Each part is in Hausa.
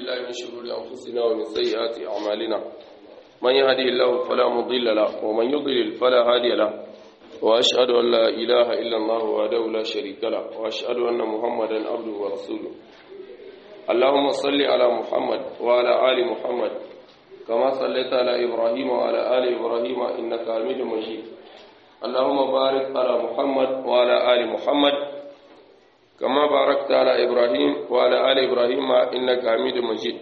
بالله من شرور أنفسنا ومن سيئات أعمالنا من يهدي الله فلا مضل له ومن يضلل فلا هادي له وأشهد أن لا إله إلا الله وحده لا شريك له وأشهد أن محمدا عبده ورسوله اللهم صل على محمد وعلى آل محمد كما صليت على إبراهيم وعلى آل إبراهيم إنك حميد مجيد اللهم بارك على محمد وعلى آل محمد كما باركت على إبراهيم وعلى آل إبراهيم إنك حميد مجيد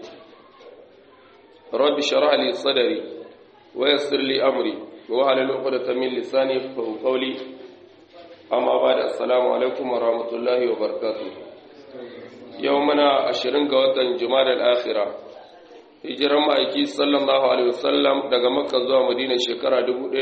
رب اشرح لي صدري ويسر لي أمري وعلى عقدة من لساني يفقهوا قولي أما بعد السلام عليكم ورحمة الله وبركاته يومنا عشرين قوة جمال الآخرة hijiran ma'aiki sallallahu alaihi wasallam daga makka zuwa madina shekara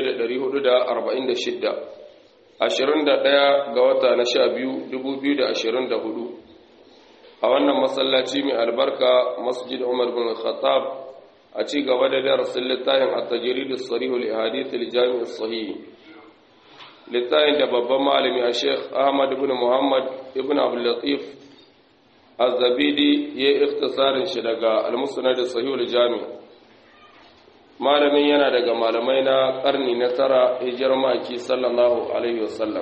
1446 21 ga wata na 12 2024 a wannan masallaci mai albarka masjid umar bin khattab a ci gaba da darasin littafin at-tajrid as-sarih li hadith al-jami' as-sahih littafin da babban malami a sheikh ahmad ibn muhammad ibn abdul latif az-zabidi ya ikhtisarin shi daga al-musnad as-sahih al-jami' malamin yana daga malamai na karni na tara hijirar maki sallallahu alaihi wasallam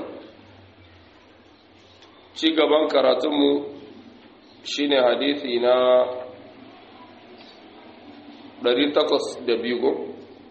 ci gaban karatunmu shine hadisi na 802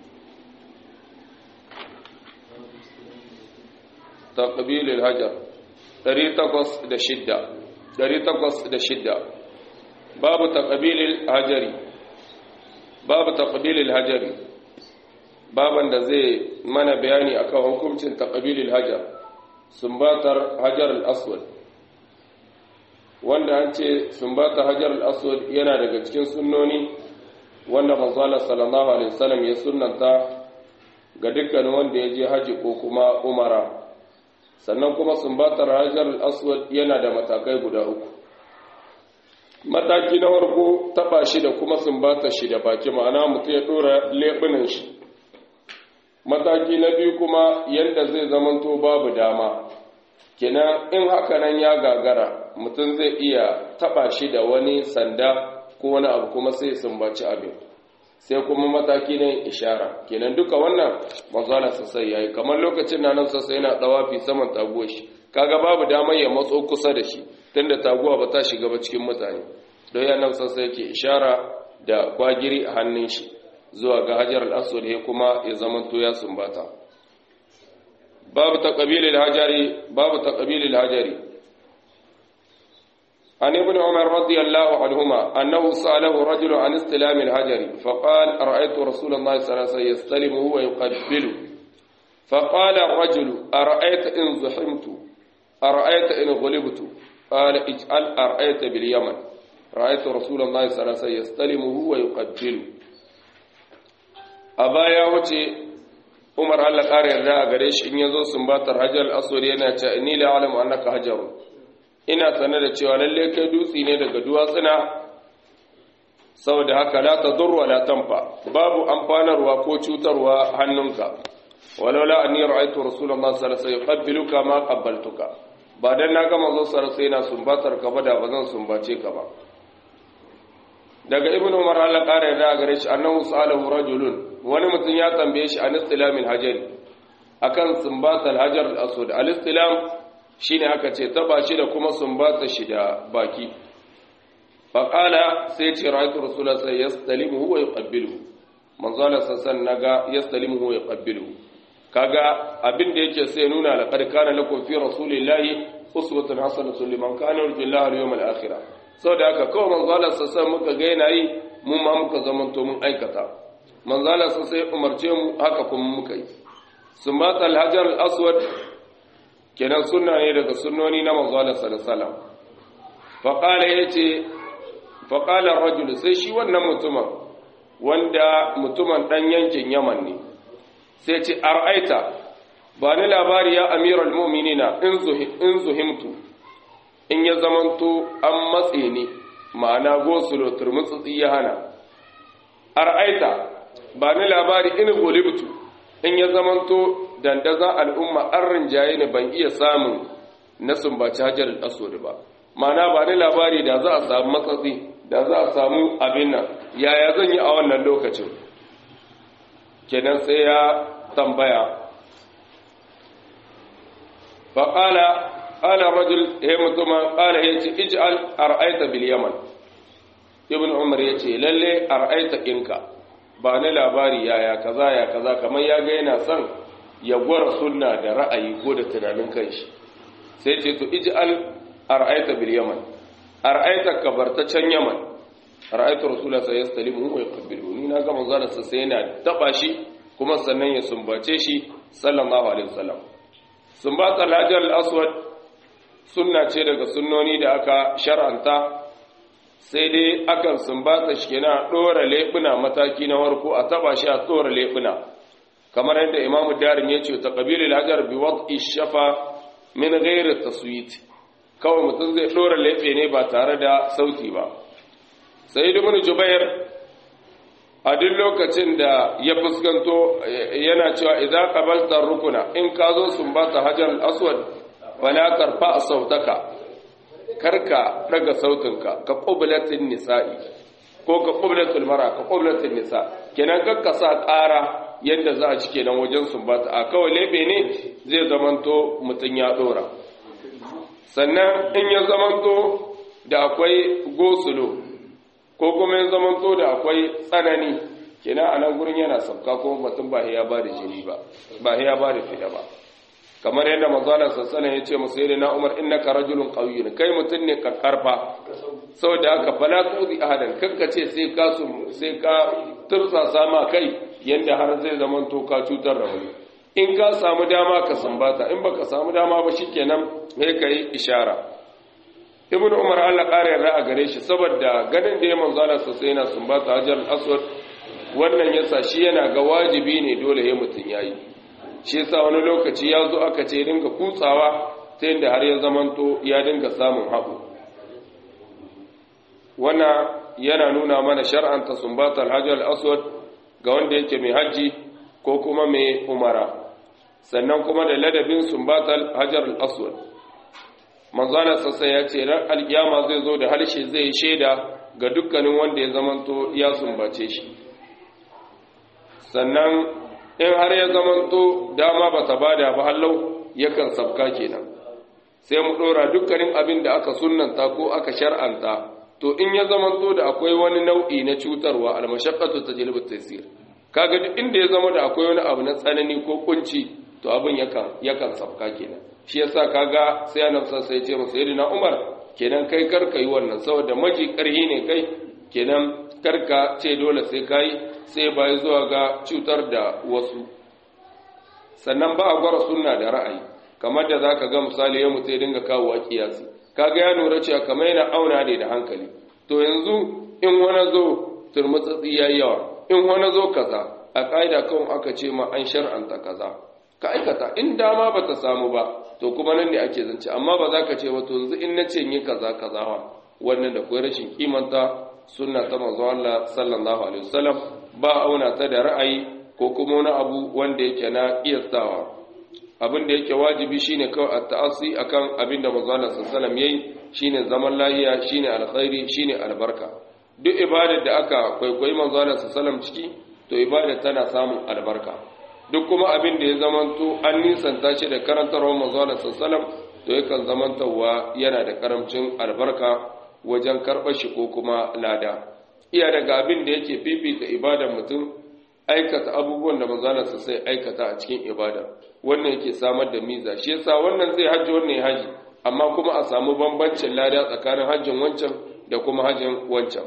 taqbil al-hajar 806 806 babu taqbil al-hajari babu taqbilil hajari baban da zai mana bayani akan hukuncin taqbilil hajar sumbatar hajar al-aswad wanda an ce sumbatar hajar al-aswad yana daga cikin sunnoni wanda manzala sallallahu alaihi wasallam ya sunnanta ga dukkan wanda ya je haji ko kuma umara sannan kuma sumbatar hajar al-aswad yana da matakai guda uku mataki na farko taba shi da kuma sumbata shi da baki ma'ana mutum ya dora leɓunan shi mataki na biyu kuma yadda zai zamanto babu dama kenan in haka nan ya gagara mutum zai iya taba shi da wani sanda ko wani abu kuma sai sumbaci abin sai kuma mataki na ishara kenan duka wannan mazala sassai yayi kamar lokacin na nan sassai yana tsawafi saman taguwar shi kaga babu damar ya matso kusa da shi tunda taguwa ba ta shiga ba cikin mutane don yana sassa yake ishara da kwagiri a hannun shi zuwa ga hajar al'aswad ya kuma ya zamanto ya sumbata babu taqabilil hajari babu taqabilil hajari عن ابن عمر رضي الله عنهما أنه سأله رجل عن استلام الحجر فقال رأيت رسول الله صلى الله عليه وسلم يستلمه ويقبله فقال الرجل أرأيت إن زحمت أرأيت إن غلبت قال اجعل أرأيت باليمن رأيت رسول الله صلى الله عليه وسلم يستلمه ويقبله أبا يا وجه عمر الله قال يرجع غريش إن يزو سنبات الحجر الأسود yana ce ni la alamu annaka hajarun ina sanar da cewa lalle kai dutsi ne daga duwatsuna saboda haka la tadur wa la tanfa babu amfanarwa ko cutarwa hannunka walaula anni ra'aytu rasulullahi sallallahu alaihi wasallam yuqabbiluka ma qabbaltuka ba dan na ga manzo sallallahu alaihi wasallam sumbatar ka ba da bazan sumbace ka ba daga ibnu umar Allah kare da gare shi annahu salahu rajulun wani mutum ya tambaye shi an istilamil hajar akan sumbatal hajar al-aswad al-istilam shine aka ce taba shi da kuma sumbata shi da baki fa qala sai ce ra'aytu rasulullahi sallallahu alaihi wasallam yastalimu wa yuqabbilu manzo Allah sallallahu naga yastalimu wa yuqabbilu kaga abin da yake sai nuna laqad kana lakum fi rasulillahi uswatun hasanatun liman kana yarju Allah wal yawmal akhir saboda haka kawai manzo Allah sallallahu muka ga yana yi mun ma muka zamanto mun aikata manzo Allah sallallahu umarce mu haka kuma muka yi sumata al-hajar al-aswad kenan sunna ne daga sunnoni na manzo Allah sallallahu alaihi wasallam fa qala yace fa qala ar-rajul sai shi wannan mutumin wanda mutumin dan yankin Yaman ne sai ce ar'aita ba ni labari ya amiral mu'minina in zuhimtu in ya zamanto an matse ni ma'ana gosulo turmutsutsi ya hana ar'aita ba ni labari in gulibtu in ya zamanto dandazan al'umma an rinjaye ni ban iya samun na sumbaci hajjar al'asodi ba ma'ana ba ni labari da za a samu matsatsi da za a samu abin nan yaya zan yi a wannan lokacin kenan sai ya tambaya faƙala ƙala rajul ya mutuma ƙala ya ce ij'al ar'aita bil yaman ibn umar ya ce lalle ar'aita ɗinka ba ni labari yaya kaza ya kaza kamar ya ga yana son ya gwara sunna da ra'ayi ko da tunanin kanshi sai ce to ij'al ar'aita bil yaman ar'aita kabarta can yaman ra'aitu rasulullah sai ya stalimu wa yaqbilu ni na ga manzo sa sai yana taba shi kuma sannan ya sumbace shi sallallahu alaihi wasallam sumbatar hajar al-aswad sunna ce daga sunnoni da aka shar'anta sai dai akan sumbata shi kenan dora lebuna mataki na warko a taba shi a dora lebuna kamar yadda imamu darim ya ce taqbilul hajar bi wad'i shafa min ghairi taswit kawai mutum zai dora lebe ne ba tare da sauti ba sai ibn jubair a duk lokacin da ya fuskanto yana cewa idza qabalta rukuna in ka zo sumbata hajar al-aswad wala tarfa sautaka karka daga sautinka ka qublatin nisa'i ko ka qublatul mara ka qublatin nisa kenan kakka sa ƙara yadda za a ci kenan wajen sumbata a kawai lebe ne zai zamanto mutun ya dora sannan in ya zamanto da akwai gosulo ko kuma ya zamanto da akwai tsanani kenan a nan gurin yana sabka kuma mutum ba ya ba da jini ba ba ya ba da fida ba kamar yadda manzala sassanin ya ce musu yadda na umar inna ka rajulun ƙauyin kai mutum ne ka karfa saboda haka fala tuzi ahadan kanka ce sai ka sai ka tursasa ma kai yadda har zai zamanto ka cutar da wani in ka samu dama ka sambata in baka samu dama ba shikenan sai ka yi ishara ibnu umar Allah ƙara yarda a gare shi saboda ganin da ya manzala sosai yana sumbata hajar aswad wannan yasa shi yana ga wajibi ne dole ya mutun yayi shi yasa wani lokaci ya zo aka ce dinga kutsawa ta yadda har ya zamanto ya dinga samun haɓu wannan yana nuna mana shar'anta sumbatar hajar aswad ga wanda yake mai hajji ko kuma mai umara sannan kuma da ladabin sumbatar hajar aswad manzana sassa ya ce ran alkiyama zai zo da harshe zai shaida ga dukkanin wanda ya zamanto ya sumbace shi sannan in har ya zamanto dama ba ta bada ba hallau yakan sabka kenan sai mu dora dukkanin abin da aka sunnanta ko aka shar'anta to in ya zamanto da akwai wani nau'i na cutarwa almashaqqatu tajlibu at-taysir kaga duk inda ya zama da akwai wani abu na tsanani ko kunci to abin yakan yakan sabka kenan shi yasa kaga sai annabi sai ya ce masa sayyidina Umar kenan kai karka yi wannan saboda maji karhi ne kai kenan karka ce dole sai kai sai bai zuwa ga cutar da wasu sannan ba a gwara sunna da ra'ayi kamar da zaka ga misali ya mutai dinga kawo wa kiyasi kaga ya lura cewa kamar yana auna ne da hankali to yanzu in wani zo turmutsatsi yayi yawa in wani zo kaza a kaida kawai aka ce ma an shar'anta kaza ka aikata in dama ba ta samu ba to kuma nan ne ake zance amma ba za ka ce wato yanzu in na ce yi kaza kaza wa wannan da kuwa rashin kimanta sunna ta manzo Allah sallallahu alaihi wasallam ba auna ta da ra'ayi ko kuma wani abu wanda yake na kiyastawa abin da yake wajibi shine kawai at-ta'assi akan abin da manzo Allah sallallahu alaihi wasallam yayi shine zaman lahiya shine alkhairi shine albarka duk ibadar da aka kwaikwayi manzo Allah sallallahu alaihi wasallam ciki to ibadar tana samun albarka duk kuma abin da ya zamanto an nisanta shi da karantarwar manzana sassalam to yakan zamantarwa yana da karamcin albarka wajen karɓar shi ko kuma lada iya daga abin da yake fifita ibadar mutum aikata abubuwan da manzana sassai aikata a cikin ibada wannan yake samar da miza shi yasa wannan zai hajji wannan ya haji amma kuma a samu bambancin lada tsakanin hajjin wancan da kuma hajjin wancan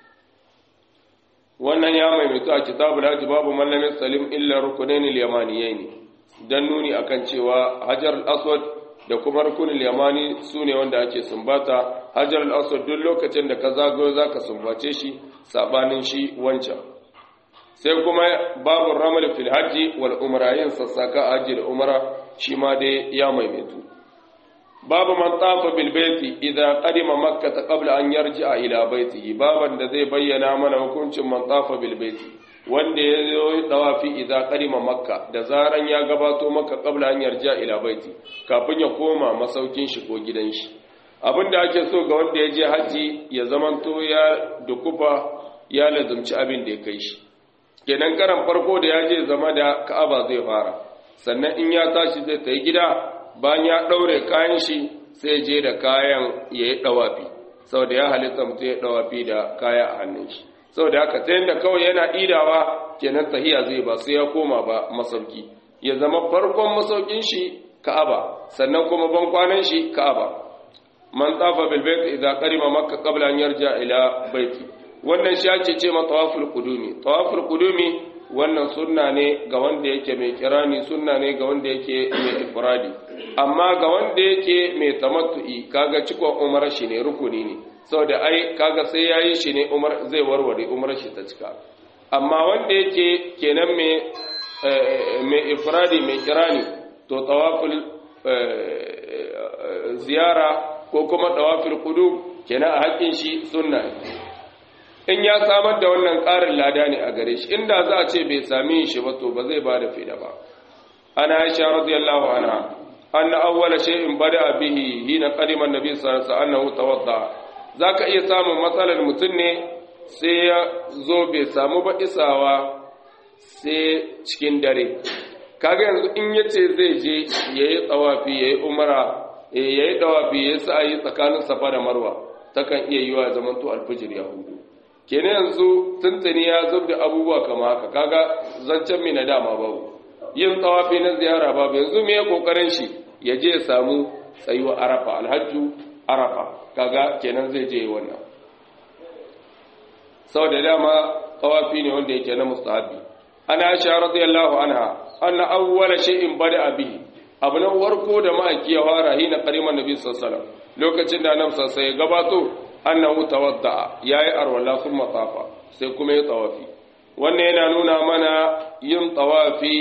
wannan ya maimaitu a kitabul hajji babu mallamin salim illa rukunain al-yamaniyain dan nuni akan cewa hajar al-aswad da kuma rukunin yamani sune wanda ake sumbata hajar al-aswad duk lokacin da ka zagayo zaka sumbace shi sabanin shi wancan sai kuma babu ramal fil hajji wal umra yin sassaka hajji da umra shi ma dai ya maimaitu babu man tafa bil baiti idan qadima makkah qabla an yarji'a ila baitihi baban da zai bayyana mana hukuncin man tafa bil baiti wanda ya yi dawafi idan qadima makka da zaran ya gabato makka qabla an yarji'a ila baiti kafin ya koma masaukin shi ko gidan shi abinda ake so ga wanda ya je haji ya zamanto ya dukufa ya lazumci abin da ya kai shi kenan karan farko da ya je zama da ka'aba zai fara sannan in ya tashi zai tayi gida bayan ya daure kayan shi sai je da kayan ya yi dawafi saboda ya halitta mutum ya dawafi da kaya a hannun shi saboda haka ta yadda kawai yana idawa kenan tahiya zai ba sai ya koma ba masauki ya zama farkon masaukin shi ka'aba sannan kuma ban kwanan shi ka'aba man tafa bil bait idza qarima makka qabla an yarja ila baiti wannan shi ake ce ma tawaful qudumi tawaful qudumi wannan sunna ne ga wanda yake mai kirani sunna ne ga wanda yake mai ifradi amma ga wanda yake mai tamattu'i kaga cikon umar shi ne rukuni ne saboda ai kaga sai yayi shi ne umar zai warware umar shi ta cika amma wanda yake kenan mai mai ifradi mai kirani to tawaful ziyara ko kuma tawaful qudum kenan a haƙin shi sunna in ya samar da wannan ƙarin lada ne a gare shi inda za a ce bai sami shi ba to ba zai ba da fida ba ana aisha radiyallahu anha anna awwala shay'in bada bihi hina qadima an-nabi sallallahu alaihi wasallam annahu tawadda zaka iya samun matsalar mutum ne sai ya zo bai samu ba isawa sai cikin dare kaga yanzu in yace zai je yayi tsawafi yayi umara yayi tawafi yayi sa'i tsakanin safa da marwa takan iya yiwa zaman to alfijir ya hudu kenan yanzu tuntuni ya zub da abubuwa kama haka kaga zancen mai na dama babu yin tsawafi na ziyara babu yanzu me ya kokarin shi ya je ya samu tsayuwa arafa alhajju arafa kaga kenan zai je wannan sau da dama tsawafi ne wanda yake na mustahabi ana aisha radiyallahu anha anna awwala shay'in bada bihi abu na warko da ma'aiki ya fara hina qariman nabi sallallahu alaihi wasallam lokacin da annabi sallallahu alaihi wasallam ya gabato annahu tawadda yayi arwala kuma tafa sai kuma ya tawafi wannan yana nuna mana yin tawafi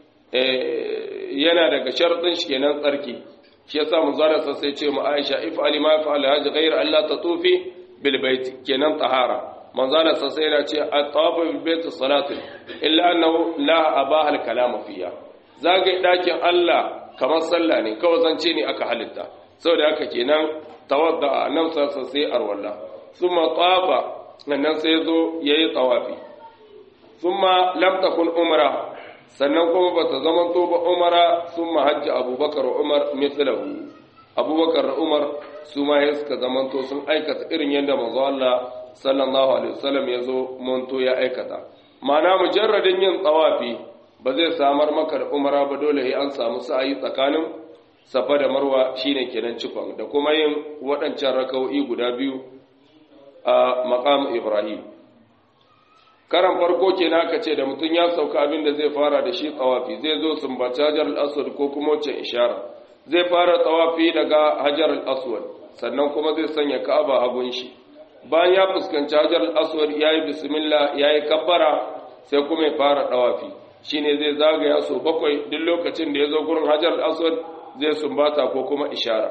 yana daga sharadin shi kenan tsarki shi yasa manzara sai ce mu Aisha if ali ma fa alhaj ghayr alla tatufi bil bait kenan tahara manzara sai yana ce at-tawafu bil bait salatu illa annahu la abaha al-kalam fiha zagaye dakin Allah kamar sallah ne kawai zance ne aka halitta saboda haka kenan tawadda nan sassa sai arwalla thumma taba nan sai zo yayi tawafi thumma lam takun umra sannan kuma bata zaman to ba umara thumma hajji abubakar umar mithlahu abubakar da umar su ma ya suka zaman to sun aikata irin yadda manzo Allah sallallahu alaihi wasallam ya zo monto ya aikata ma'ana mujarradin yin tawafi ba zai samar maka da umara ba dole sai an samu sa'ayi tsakanin safa da marwa shine kenan cikon da kuma yin waɗancan raka'o'i guda biyu a maqam ibrahim karan farko kenan aka ce da mutum ya sauka abin da zai fara da shi tsawafi zai zo sumbaci hajar al-aswad ko kuma wacce ishara zai fara tsawafi daga hajar al-aswad sannan kuma zai sanya ka'aba hagun shi bayan ya fuskanci hajar al-aswad yayi bismillah yayi kabbara sai kuma ya fara tsawafi shine zai zagaya so bakwai duk lokacin da ya zo gurin hajar al-aswad zai sumbata ko kuma ishara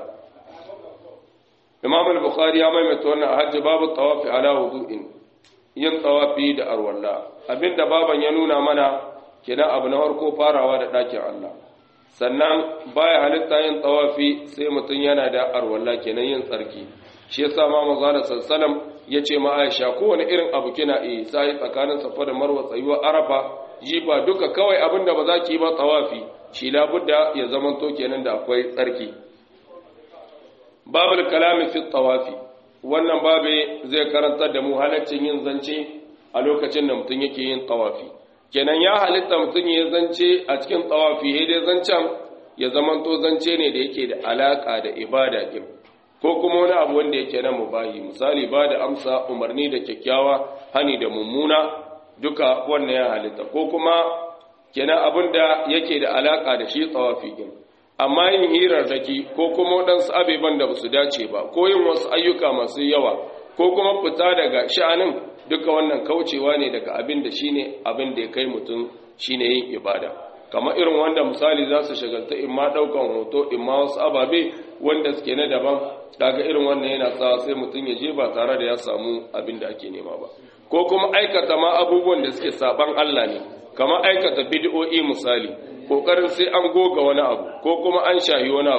imam al-bukhari ya maimaita wannan a hajji babu tawafi ala wudu'in yin tawafi da arwalla abinda baban ya nuna mana kenan abu na farko farawa da ɗakin Allah sannan baya halitta yin tawafi sai mutum yana da arwalla kenan yin tsarki shi yasa ma manzo da sallallahu ya ce ma Aisha kowane irin abu kina yi sai tsakanin safa da marwa tsayuwa arafa jiba duka kawai abinda ba za ki yi ba tawafi shi labudda ya zamanto kenan da akwai tsarki babul kalami fi tawafi wannan babe zai karantar da mu halaccin yin zance a lokacin da mutum yake yin tawafi kenan ya halitta mutum ya zance a cikin tawafi sai dai zancen ya zamanto zance ne da yake da alaka da ibada din ko kuma wani abu wanda yake na mubahi misali ba da amsa umarni da kyakkyawa hani da mummuna duka wannan ya halitta ko kuma kenan abin da yake da alaka da shi tawafi din amma yin hirarraki ko kuma waɗansu abeban da ba su dace ba ko yin wasu ayyuka masu yawa ko kuma fita daga sha'anin duka wannan kaucewa ne daga abin da shine abin da ya kai mutum shine yin ibada kamar irin wanda misali za su shagalta in ma ɗaukan hoto in ma wasu ababe wanda suke na daban daga irin wannan yana sa sai mutum ya je ba tare da ya samu abin da ake nema ba ko kuma aikata ma abubuwan da suke saban Allah ne kamar aikata bid'o'i misali kokarin sai an goga wani abu ko kuma an shahi wani abu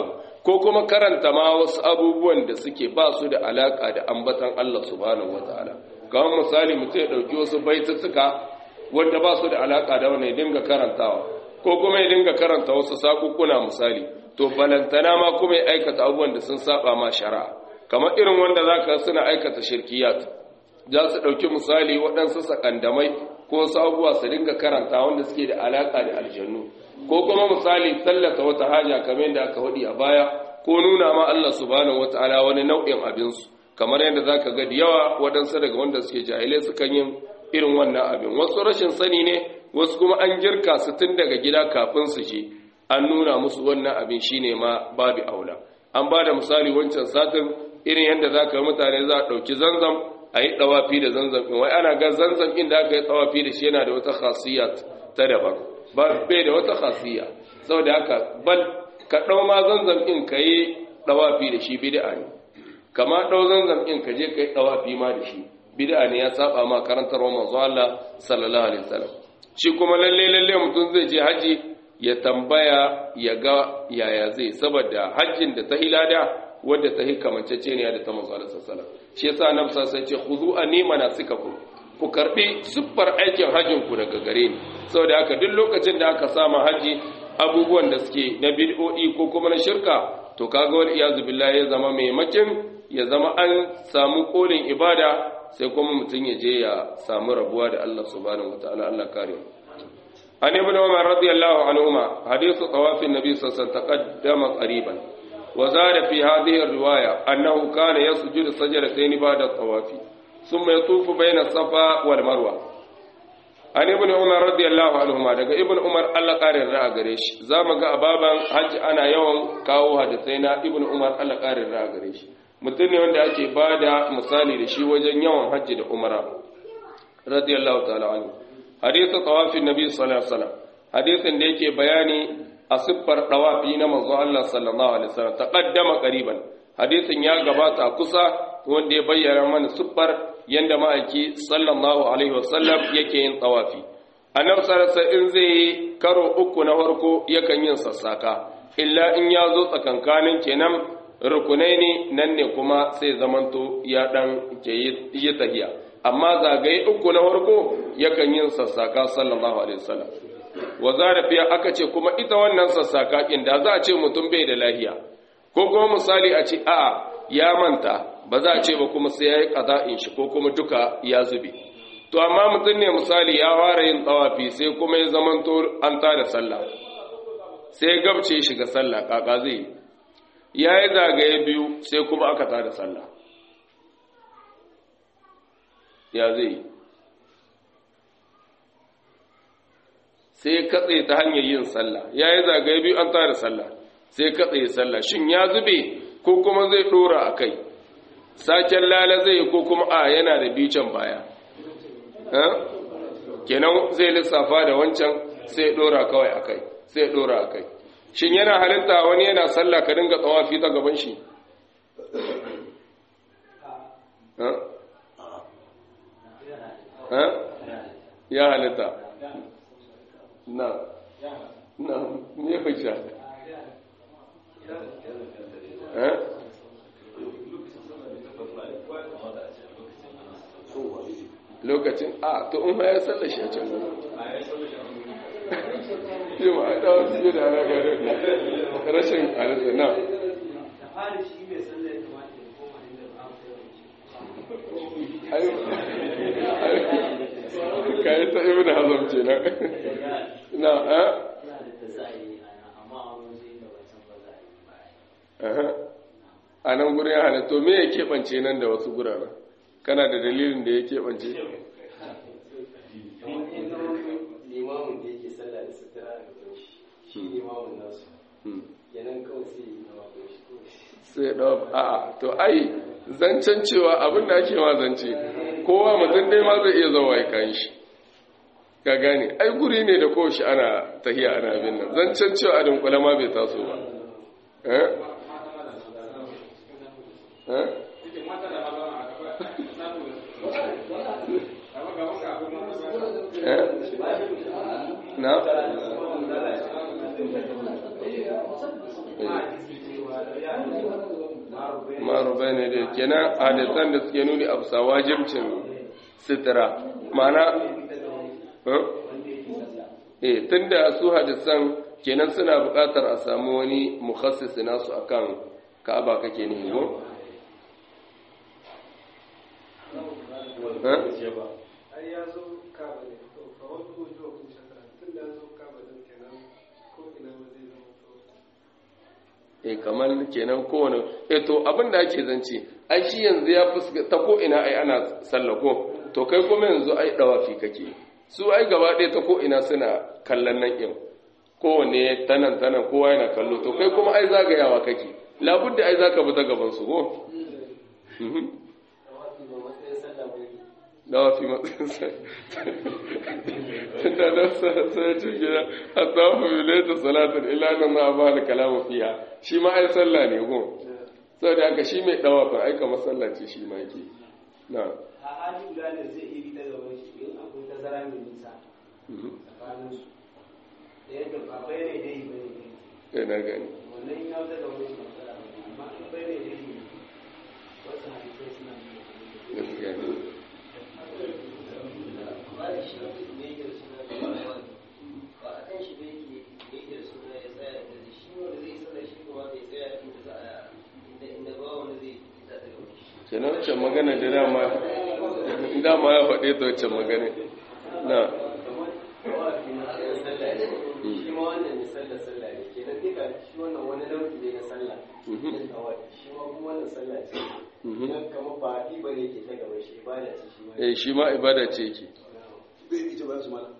ko kuma karanta ma wasu abubuwan da suke ba su da alaka da ambatan Allah subhanahu wataala kamar misali mutum ya dauki wasu baituttuka wanda ba su da alaka da wannan ya dinga karantawa ko kuma ya dinga karanta wasu sakukuna misali to balantana ma kuma ya aikata abubuwan da sun saba ma shari'a kamar irin wanda zaka suna aikata shirkiyat za su dauki misali waɗansu sakandamai ko wasu abubuwa su dinga karanta wanda suke da alaka da aljannu ko kuma misali tallata wata haja kamar yadda aka hudi a baya ko nuna ma Allah subhanahu wataala wani nau'in abinsu kamar yadda zaka ga da yawa waɗansu daga wanda suke jahilai sukan yin irin wannan abin wasu rashin sani ne wasu kuma an girka su tun daga gida kafin su je an nuna musu wannan abin shine ma babu aula an ba da misali wancan satin irin yadda za ka mutane za a ɗauki zanzam a yi ɗawafi da zanzam ɗin wai ana ga zanzam ɗin da aka yi ɗawafi da shi yana da wata khasiyya ta daban ba bai da wata khasiyya saboda haka bal ka ɗau ma zanzam ɗin ka yi ɗawafi da shi bid'a ne kama ɗau zanzam ɗin ka je ka yi ɗawafi ma da shi bid'a ne ya saba ma karantarwa manzo Allah sallallahu alaihi wasallam shi kuma lalle lalle mutum zai je haji ya tambaya ya ga yaya zai saboda hajjin da ta hilada wadda ta hikamancece ne da ta manzo Allah sallallahu alaihi wasallam shi yasa annabi sai ce khuzu anni manasikakum ku karbi siffar aikin hajjin ku daga gare ni saboda haka duk lokacin da aka sama haji abubuwan da suke na bid'o'i ko kuma na shirka to kaga wal iyazu billahi ya zama maimakin ya zama an samu kolin ibada sai kuma mutum ya je ya samu rabuwa da Allah subhanahu wataala Allah kare mu an ibn umar radiyallahu anhuma hadithu tawafin nabi sallallahu alaihi wasallam taqaddama qariban wa zada fi hadhihi riwaya annahu kana yasjudu sajdatayn ba'da tawafi thumma yatufu bayna safa wal marwa an ibn umar radiyallahu anhuma daga ibn umar Allah kare ra'a gare shi zamu ga ababan hajji ana yawan kawo hadisai na ibn umar Allah kare ra'a gare shi mutum ne wanda ake ba da misali da shi wajen yawan hajji da umara radiyallahu ta'ala anhu hadithu tawafin nabi sallallahu alaihi wasallam hadithin da yake bayani a siffar tawafi na manzo Allah sallallahu alaihi wasallam taqaddama qariban hadithin ya gabata kusa wanda ya bayyana mana siffar yanda ma'aiki sallallahu alaihi wasallam yake yin tawafi annabi sallallahu alaihi in zai karo uku na farko yakan yin sassaka illa in ya zo tsakankanin kenan rukunai ne nan ne kuma sai zamanto ya dan ke yi tahiya amma zagaye uku na farko yakan yin sassaka sallallahu alaihi wasallam wa zarafiya aka ce kuma ita wannan sassaka inda za a ce mutum bai da lahiya ko kuma misali a ce a'a ya manta ba za a ce ba kuma sai ya yi qada'in shi ko kuma duka ya zube to amma mutum ne misali ya fara yin tsawafi sai kuma ya zamanto an tada sallah sai gabce shi ga sallah kaka zai yi ya yi zagaye biyu sai kuma aka tada sallah ya zai sai katse ta hanyar yin sallah ya yi zagaye biyu an tada sallah sai katse sallah shin ya zube ko kuma zai dora a kai saken lala zai ko kuma a yana da biyu can baya kenan zai lissafa da wancan sai dora kawai a kai sai dora a kai shin yana halitta wani yana sallah ka dinga tsawafi ta gaban shi ya halitta na na ne hujja lokacin a to in ma ya sallar shi a can yi ma a ɗawa su da ana gare rashin halitta na kayi ta ibi da hazam ce na na a a nan gurin ya halitto me ya keɓance nan da wasu guraren kana da dalilin da ya keɓance limamin da yake sallah da sutura da kunshi shi limamin nasu yanan kawai sai yi nawa kunshi sai ɗau a'a to ai zancen cewa abin da ake ma zance kowa mutum dai ma zai iya zama ya kan shi ka gane ai guri ne da kowace ana tahiya ana abin nan zancen cewa a dunkule ma bai taso ba eh eh eh na marubai ne da kenan hadisan da suke nuni a bisa wajibcin sitira ma'ana eh tunda su hadisan kenan suna buƙatar a samu wani mukhassisi nasu akan ka'aba kake ne ko e kamar kenan kowane e to abin da ake zance ai shi yanzu ya fuska ta ko ina ai ana sallako to kai kuma yanzu ai dawafi kake su ai gaba ɗaya ta ko ina suna kallon nan ɗin kowane tanan tanan kowa yana kallo to kai kuma ai zagayawa kake labudda ai zaka bi ta gaban su ko dawafi matsayin da da sai ce gida a tsawo bilai ta salatin ilanin na ba da kalamu fiya shi ma ai sallah ne ko sau da aka shi mai dawafin aika masallaci shi ma ke na a hali guda da zai iri ta gaban shi in akwai tazara mai nisa tsakanin su da yadda ba bai ne dai bai ne kai na gani wannan ya wuce da wani matsala amma in bai ne dai ne wasu hadisai suna gaskiya ne kenan wacce magana da dama dama ya faɗe ta wacce magana na shi ma wannan ne sallah sallah ne kenan duka shi wannan wani nau'i ne na sallah shi ma kuma wannan sallah ce idan kama ba ɗi ba ne ke ta gaba shi ibada ce shi ma eh shi ma ibada ce ke bai ita ba su mala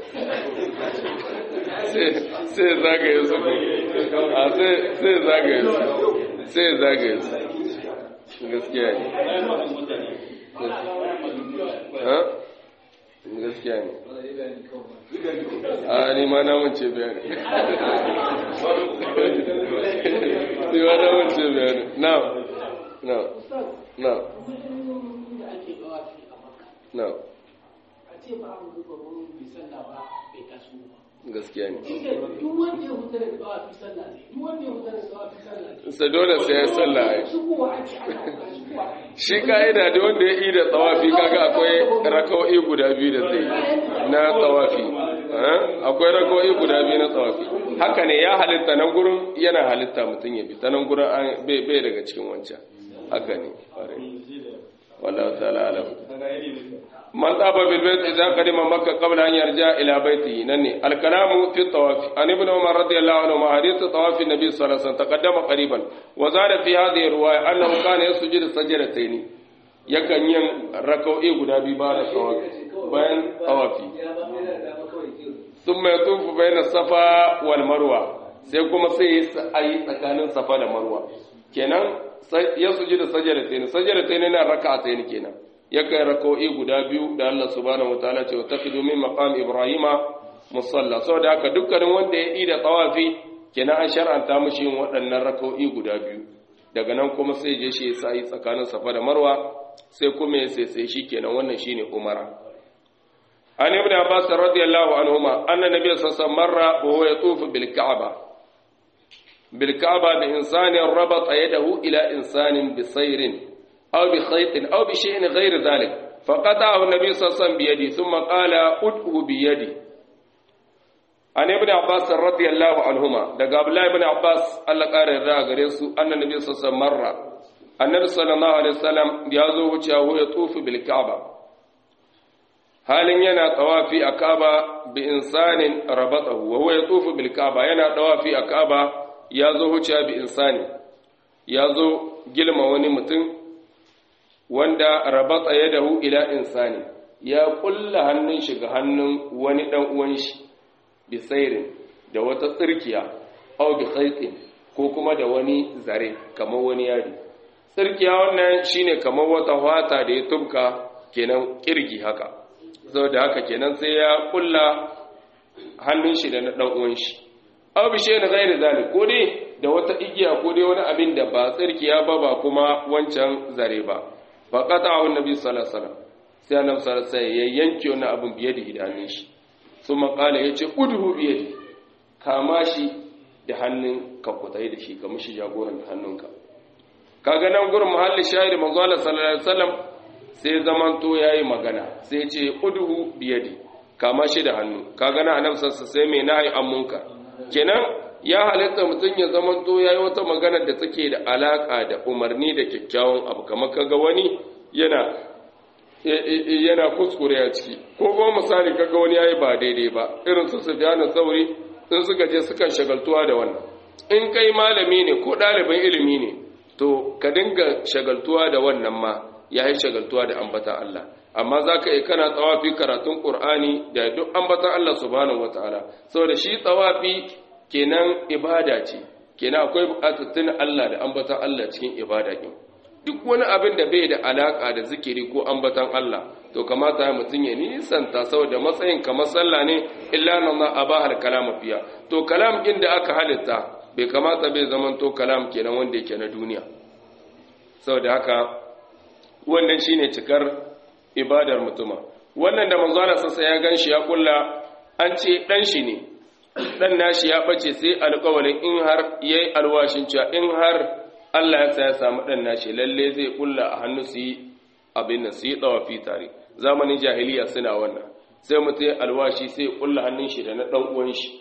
sai zagaye su a sai zagaye su sai zagaye su gaskiya ne gaskiya ne a ni ma na wance bayani ni ma na wance bayani na na na na gaskiya ne sa dole sai ya sallah ai shi ka'ida da wanda ya ida tsawafi kaga akwai raka'o'i guda biyu da zai na tsawafi akwai raka'o'i guda biyu na tsawafi haka ne ya halitta nan gurin yana halitta mutum ya bi ta nan gurin bai daga cikin wancan haka ne wallahu ta'ala alam من طاب بالبيت إذا قدم مكة قبل أن يرجع إلى بيته نني الكلام في الطواف عن ابن عمر رضي الله عنهما حديث طواف النبي صلى الله عليه وسلم تقدم قريبا وزاد في هذه الرواية أنه كان يسجد سجدتين yakan yin rakau'i guda biyu ba da bayan tawafi sun mai tufu bayan safa wal marwa sai kuma sai ya yi tsakanin safa da marwa kenan ya suji da sajadatain sajadatain na raka'atain kenan yakan rako'i guda biyu da Allah subhanahu wataala ce taqidu min maqam ibrahima musalla saboda haka dukkanin wanda ya yi da tawafi kenan an shar'anta mishi yin waɗannan rako'i guda biyu daga nan kuma sai je shi ya yi tsakanin safa da marwa sai kuma ya sai sai shi kenan wannan shine umara an ibn abbas radiyallahu anhuma anna nabiy sallallahu alaihi wasallam marra wa huwa yatufu bil ka'ba bil ka'ba bi insanin rabata yadahu ila insanin bi sayrin أو بخيط أو بشيء غير ذلك فقطعه النبي صلى الله عليه وسلم بيده ثم قال أدعه بيدي عن ابن عباس رضي الله عنهما دقى عبد الله بن عباس الله قال الرأى غريسو أن النبي صلى الله عليه وسلم مر النبي صلى الله عليه وسلم يازو وجهه يطوف بالكعبة halin yana tawafi a Kaaba bi insanin rabatahu wa huwa yatufu bil Kaaba yana tawafi a Kaaba ya zo huciya bi insani ya zo gilma wani mutum wanda rabata yadahu ila insani ya kulla hannun shi ga hannun wani dan uwan shi bi sairin da wata tsirkiya aw bi khaytin ko kuma da wani zare kamar wani yadi tsirkiya wannan shine kamar wata wata da ya tubka kenan kirgi haka saboda haka kenan sai ya kulla hannun shi da na dan uwan shi aw bi shay'in ghairi zalik ko dai da wata igiya ko dai wani abin da ba tsirkiya ba ba kuma wancan zare ba fa qata'ahu annabi sallallahu alaihi wasallam sai annabi sallallahu alaihi wasallam ya yanke wannan abin biye da idanun shi thumma qala yace udhu biye kama shi da hannun ka kutai da shi ka mishi jagoran da hannunka kaga nan gurin muhalli shahidi manzo Allah sallallahu alaihi wasallam sai zamanto yayi magana sai ce udhu biyadi kama shi da hannu kaga nan annabi sallallahu sai mai nahi an munkar kenan ya halitta mutum ya zamanto yayi wata magana da take da alaka da umarni da kyakkyawan abu kamar kaga wani yana yana kuskure a ciki ko kuma misali kaga wani yayi ba daidai ba irin su Sufyan sauri in suka je sukan shagaltuwa da wannan in kai malami ne ko ɗalibin ilimi ne to ka dinga shagaltuwa da wannan ma ya yi shagaltuwa da ambatan Allah amma za ka yi kana tsawafi karatun ƙur'ani da duk ambatan Allah subhanahu wa ta'ala saboda shi tsawafi kenan ibada ce kenan akwai buƙatattun Allah da ambatan Allah cikin ibada ɗin duk wani abin da bai da alaƙa da zikiri ko ambatan Allah to kamata ya mutum ya nisanta saboda matsayin kamar sallah ne illa nan ma abahal kalam fiya to kalam inda aka halitta bai kamata bai zaman to kalam kenan wanda yake na duniya saboda haka wannan shine cikar ibadar mutuma wannan da manzo Allah sassa ya ganshi ya kulla an ce dan shi ne dan nashi ya bace sai alƙawarin in har yayi alwashin cewa in har Allah ya sa ya samu dan nashi lalle zai kulla a hannu su yi abin nan su yi tsawafi tare zamanin jahiliya suna wannan sai mutum ya alwashi sai ya kulla hannun shi da na dan uwan shi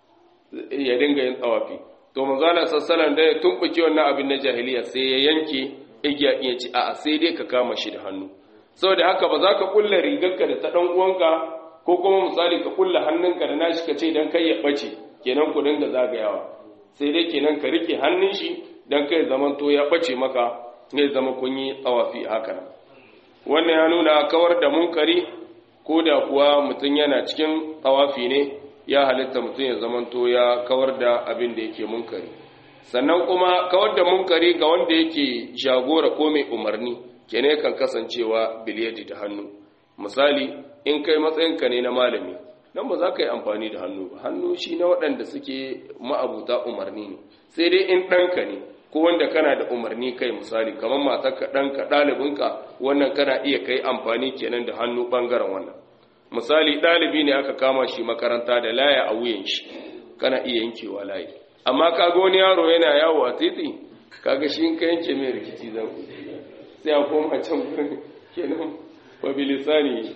ya dinga yin tsawafi to manzo Allah sallallahu da ya tumbuke wannan abin na jahiliya sai ya yanke igiya iya ci a'a sai dai ka kama shi da hannu saboda haka ba za ka kulla rigarka da ta dan uwanka ko kuma misali ka kulla hannunka da nashi ka ce dan kai ya bace kenan ku dinga zagayawa sai dai kenan ka rike hannun shi dan kai zaman to ya bace maka ne zama kun yi tsawafi haka nan wannan ya nuna kawar da munkari ko da kuwa mutum yana cikin tsawafi ne ya halitta mutum ya zamanto ya kawar da abin da yake munkari sannan kuma kawar da munkari ga wanda yake jagora ko mai umarni kene kan kasancewa biliyadi da hannu misali in kai matsayinka ne na malami nan ba za ka yi amfani da hannu ba hannu shi na waɗanda suke ma'abuta umarni ne sai dai in ɗanka ne ko wanda kana da umarni kai misali kamar matarka ɗanka ɗalibinka wannan kana iya kai amfani kenan da hannu ɓangaren wannan misali ɗalibi ne aka kama shi makaranta da laya a wuyan shi kana iya yankewa layi amma kaga wani yaro yana yawo a titi kaga shi in ka yanke mai rikici zan sai a koma can gurin kenan wa bilisani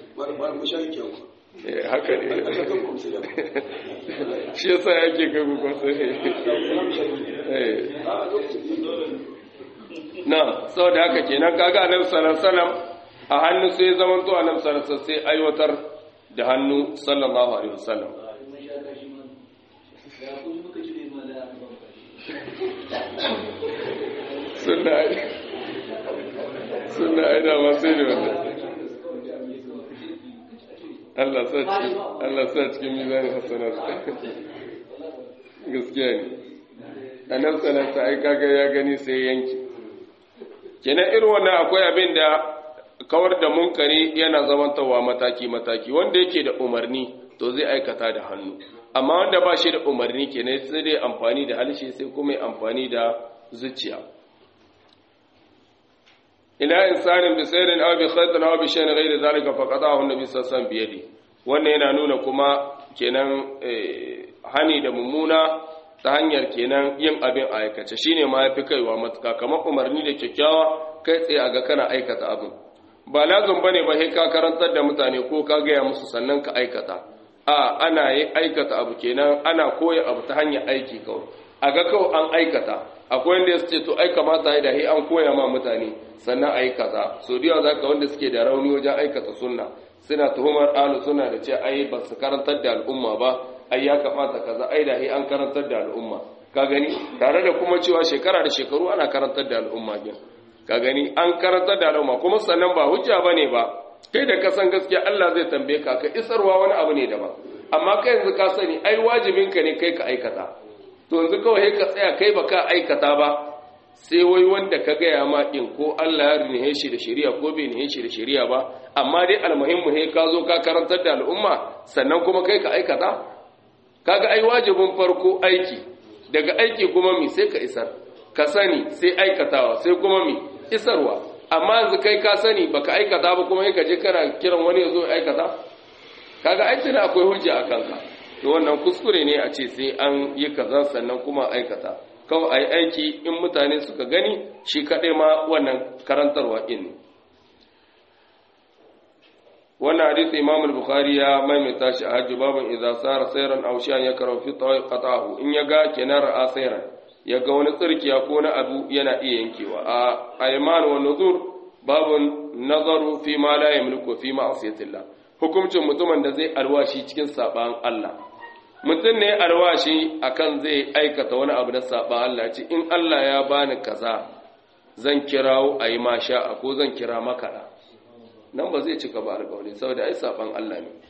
haka ne shi yasa yake ga gugun na sau da haka kenan kaga annabi sallallahu alaihi wasallam a hannu sai zaman to annabi sallallahu alaihi wasallam sai aiwatar da hannu sallallahu alaihi wasallam sunna sunna aina masu ne wannan Allah sa cikin Allah sa cikin mizanin hasanat gaskiya ne annabi sallallahu alaihi kaga ya gani sai yanki kenan irin wannan akwai abin da kawar da munkari yana zamantawa mataki-mataki wanda yake da umarni to zai aikata da hannu amma wanda ba shi da umarni kenan sai dai amfani da halshe sai kuma amfani da zuciya ila insanin bi sayrin aw bi khaytin aw bi shay'in ghayri zalika faqadahu an-nabi sallallahu alaihi wasallam bi yadi wannan yana nuna kuma kenan hani da mummuna ta hanyar kenan yin abin aikace shine ma yafi kaiwa matuka kamar umarni da kyakkyawa kai tsaye a ga kana aikata abin ba lazum bane ba sai ka karantar da mutane ko ka gaya musu sannan ka aikata a ana yi aikata abu kenan ana koya abu ta hanyar aiki kawai a ga kawai an aikata akwai wanda ya ce to ai kamata ya da an koya ma mutane sannan a yi kaza so da za ka wanda suke da rauni wajen aikata sunna suna tuhumar alu suna da ce ai ba su karantar da al'umma ba ai ya kamata kaza ai da an karantar da al'umma ka gani tare da kuma cewa shekara da shekaru ana karantar da al'umma gin ka gani an karantar da al'umma kuma sannan ba hujja bane ba kai da ka san gaskiya Allah zai tambaye ka ka isarwa wani abu ne daban amma kai yanzu ka sani ai wajibinka ne kai ka aikata to yanzu kawai ka tsaya kai baka aikata ba sai wai wanda ka gaya ma in ko Allah ya rinihe shi da shari'a ko bai nihe shi da shari'a ba amma dai almuhimmu he ka zo ka karantar da al'umma sannan kuma kai ka aikata kaga ai wajibin farko aiki daga aiki kuma mi sai ka isar ka sani sai aikatawa sai kuma mi isarwa amma yanzu kai ka sani baka aikata ba kuma ka je kana kiran wani ya zo aikata kaga ai tana akwai hujja a kanka to wannan kuskure ne a ce sai an yi kaza sannan kuma aikata kawai ai aiki in mutane suka gani shi kaɗai ma wannan karantarwa ɗin ne wannan hadisi imam al-bukhari ya maimaita shi a hajji babin idza sara sayran aw shay'an yakrahu fi tawi qata'ahu in yaga kenan ra'a sayran yaga wani tsirkiya ko na abu yana iya yankewa a ayman wa nuzur babun nazaru fi ma la yamliku fi ma'siyatillah hukuncin mutumin da zai alwashi cikin saban Allah mutum ne alwashi akan zai aikata wani abu na saban Allah ce in Allah ya bani kaza zan kirawo ayi masha ko zan kira makaɗa nan ba zai cika ba alƙawari saboda ai saban Allah ne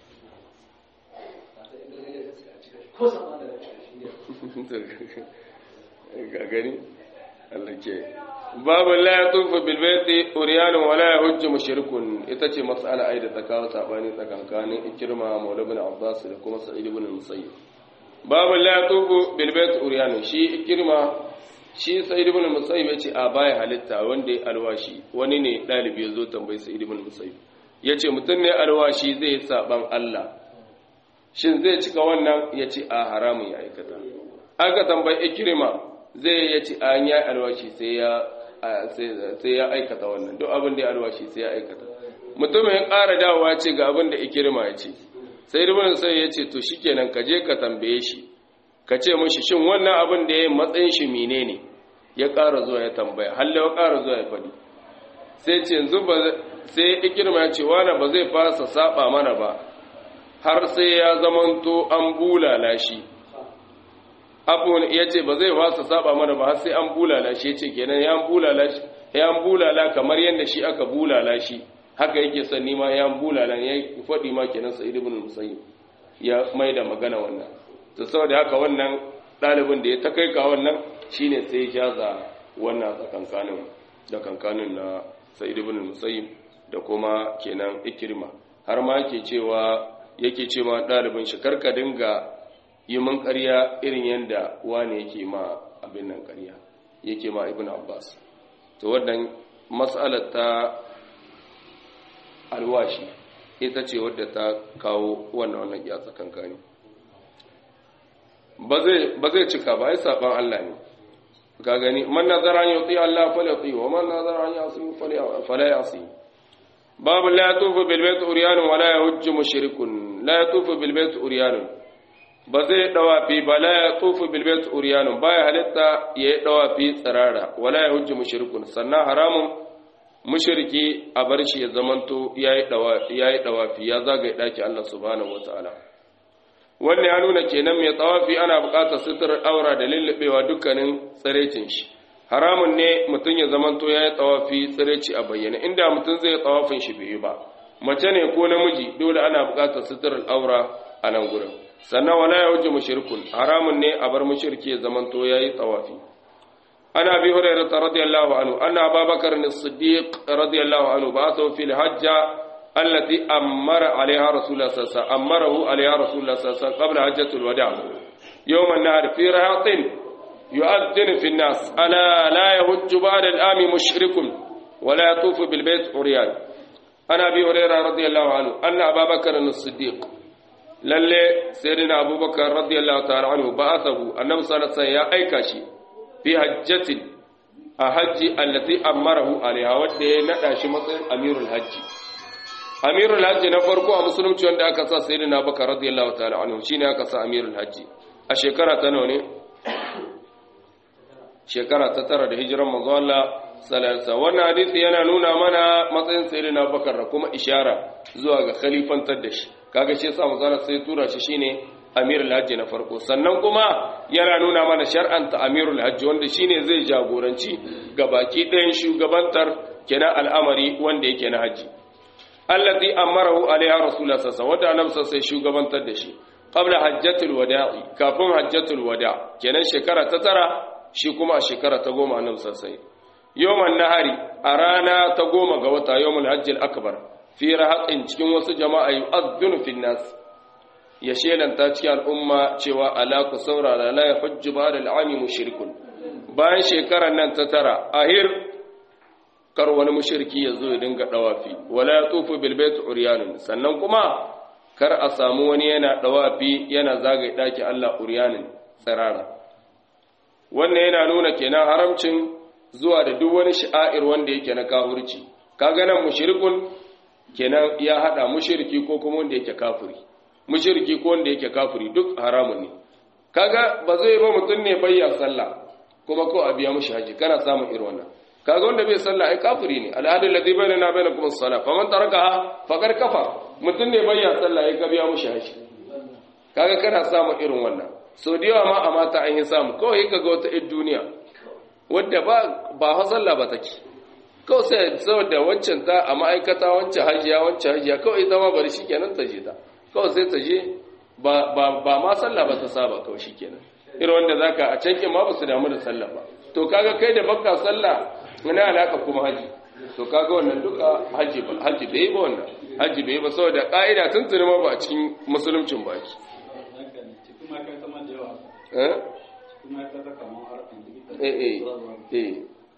ga gani Allah ke babu la yatufu bil baiti uryanun wala yahujju mushrikun ita ce mas'ala ai da ta kawo sabani tsakankanin ikrima maula ibn abbas da kuma sa'id ibn musayyib babu la yatufu bil baiti uryanun shi ikrima shi sa'id ibn musayyib yace a baya halitta wanda ya alwashi wani ne dalibi yazo tambayi sa'id ibn musayyib yace mutum ne alwashi zai saban Allah shin zai cika wannan yace a haramun ya aikata aka tambayi ikrima zai yace an ya alwashi sai ya sai ya aikata wannan duk abin da ya alwashi sai ya aikata mutumin ya ƙara dawowa ce ga abin da ikrima ya ce sai ibn musayyib yace to shikenan ka je ka tambaye shi ka ce mashi shin wannan abin da ya yi matsayin shi mine ne ya ƙara zuwa ya tambaya halle ya ƙara zuwa ya faɗi sai ce yanzu ba sai ikirma ya ce wani ba zai fasa saba mana ba har sai ya zamanto an bulala shi abu ya ce ba zai fasa saba mana ba har sai an bulala shi ya ce kenan ya bulala shi ya bulala kamar yadda shi aka bulala shi haka yake son nima ya bulala ya faɗi ma kenan sa'id ibn musayyib ya mai da magana wannan to saboda haka wannan ɗalibin da ya ta kai ka wannan shine sai ya jaza wannan tsakankanin da kankanin na sa'id ibn musayyib da kuma kenan ikrima har ma yake cewa yake cewa ɗalibin shi karka dinga yi mun ƙarya irin yanda wani yake ma abin nan ƙarya yake ma ibn abbas to wannan mas'alar ta alwashi ita ce wadda ta kawo wannan wannan ya tsakankani ba zai cika ba ai saban Allah ne ka gani man nazara an yuti Allah falyati wa man nazara an yasi fala yasi babu la yatufu bil bayt uryan wa la yahujju mushrikun la yatufu bil bayt uryan ba zai dawa fi ba la yatufu bil bayt uryan ba ya halitta ya dawa fi tsirara wa la yahujju mushrikun sannan haramun mushriki a bar shi ya zamanto yayi dawa yayi dawafi ya zagaye daki Allah subhanahu wataala wannan ya nuna kenan mai tsawafi ana buƙatar suturar aura da lullubewa dukkanin tsirecin shi haramun ne mutum ya zamanto ya yi tsawafi tsireci a bayyana inda mutum zai tsawafin shi bai ba mace ne ko namiji dole ana buƙatar suturar aura a nan gurin sannan wala ya wuce mushrikun haramun ne a bar mushriki ya zamanto ya yi tsawafi ana bi hurairah radiyallahu anhu anna ababakar as-siddiq radiyallahu anhu ba'athu fil hajja التي أمر عليها رسول الله صلى الله عليه وسلم أمره عليها رسول الله صلى الله عليه وسلم قبل حجة الوداع يوم النهر في رهاط يؤذن في الناس ألا لا يهج بعد الآم مشرك ولا يطوف بالبيت عريان أنا أبي هريرة رضي الله عنه أن أبا بكر الصديق للي سيدنا أبو بكر رضي الله تعالى عنه بعثه النبي صلى الله عليه وسلم يا أيكاشي في حجة الحج التي أمره عليها ودي نداشي مصر أمير الحج amirul hajji na farko a musulunci wanda aka sa sai na baka radiyallahu ta'ala anhu shine aka sa amirul hajji a shekara ta nawa ne shekara ta tara da hijiran manzo Allah sallallahu wannan hadisi yana nuna mana matsayin sayyidina Bakar da kuma ishara zuwa ga khalifantar da shi kaga shi yasa manzo Allah sai tura shi shine amirul hajji na farko sannan kuma yana nuna mana shar'anta amirul hajji wanda shine zai jagoranci ga baki ɗayan shugabantar kenan al'amari wanda yake na hajji allati amarahu alaiha rasulullah sallallahu alaihi wasallam wanda sai shugabantar da shi qabla hajjatul wada'i kafin hajjatul wada' kenan shekara ta tara shi kuma a shekara ta goma annabi sallallahu alaihi yawman nahari a rana ta goma ga wata yawmul hajjil akbar fi rahatin cikin wasu jama'a yu'adhdhinu fin nas ya shelanta cikin al'umma cewa ala ku saurara la yahujju ba'da al'ami mushrikun bayan shekarar nan ta tara ahir kar wani mushriki ya zo ya dinga dawafi wala ya tufu bil bait uryanun sannan kuma kar a samu wani yana dawafi yana zagaye daki Allah uryanin tsirara wannan yana nuna kenan haramcin zuwa da duk wani sha'air wanda yake na kafirci kaga nan mushrikun kenan ya hada mushriki ko kuma wanda yake kafiri mushriki ko wanda yake kafiri duk haramun ne kaga ba zai ba mutun ne bayya sallah kuma ko a biya mushi haji kana samun irin wannan kaga wanda bai sallah ai kafiri ne al'adu ladhi bainana bainakum as-salah faman tarakaha faqad kafa mutun ne bayya sallah ai ka biya mushi haji kaga kana samun irin wannan so da yawa ma a mata an yi samu kawai kaga wata ɗin duniya wadda ba ba ha sallah ba take kawai sai saboda wancan ta a ma'aikata wancan hajiya wancan hajiya kawai zama bari shikenan ta je ta kawai sai ta je ba ba ba ma sallah ba ta saba kawai shikenan irin wanda zaka a can kin ma ba su damu da sallah ba to kaga kai da baka sallah wani alaka kuma haji to kaga wannan duka haji ba haji bai ba wannan haji bai ba saboda ka'ida tun tuni ma ba a cikin musuluncin ba ki eh eh eh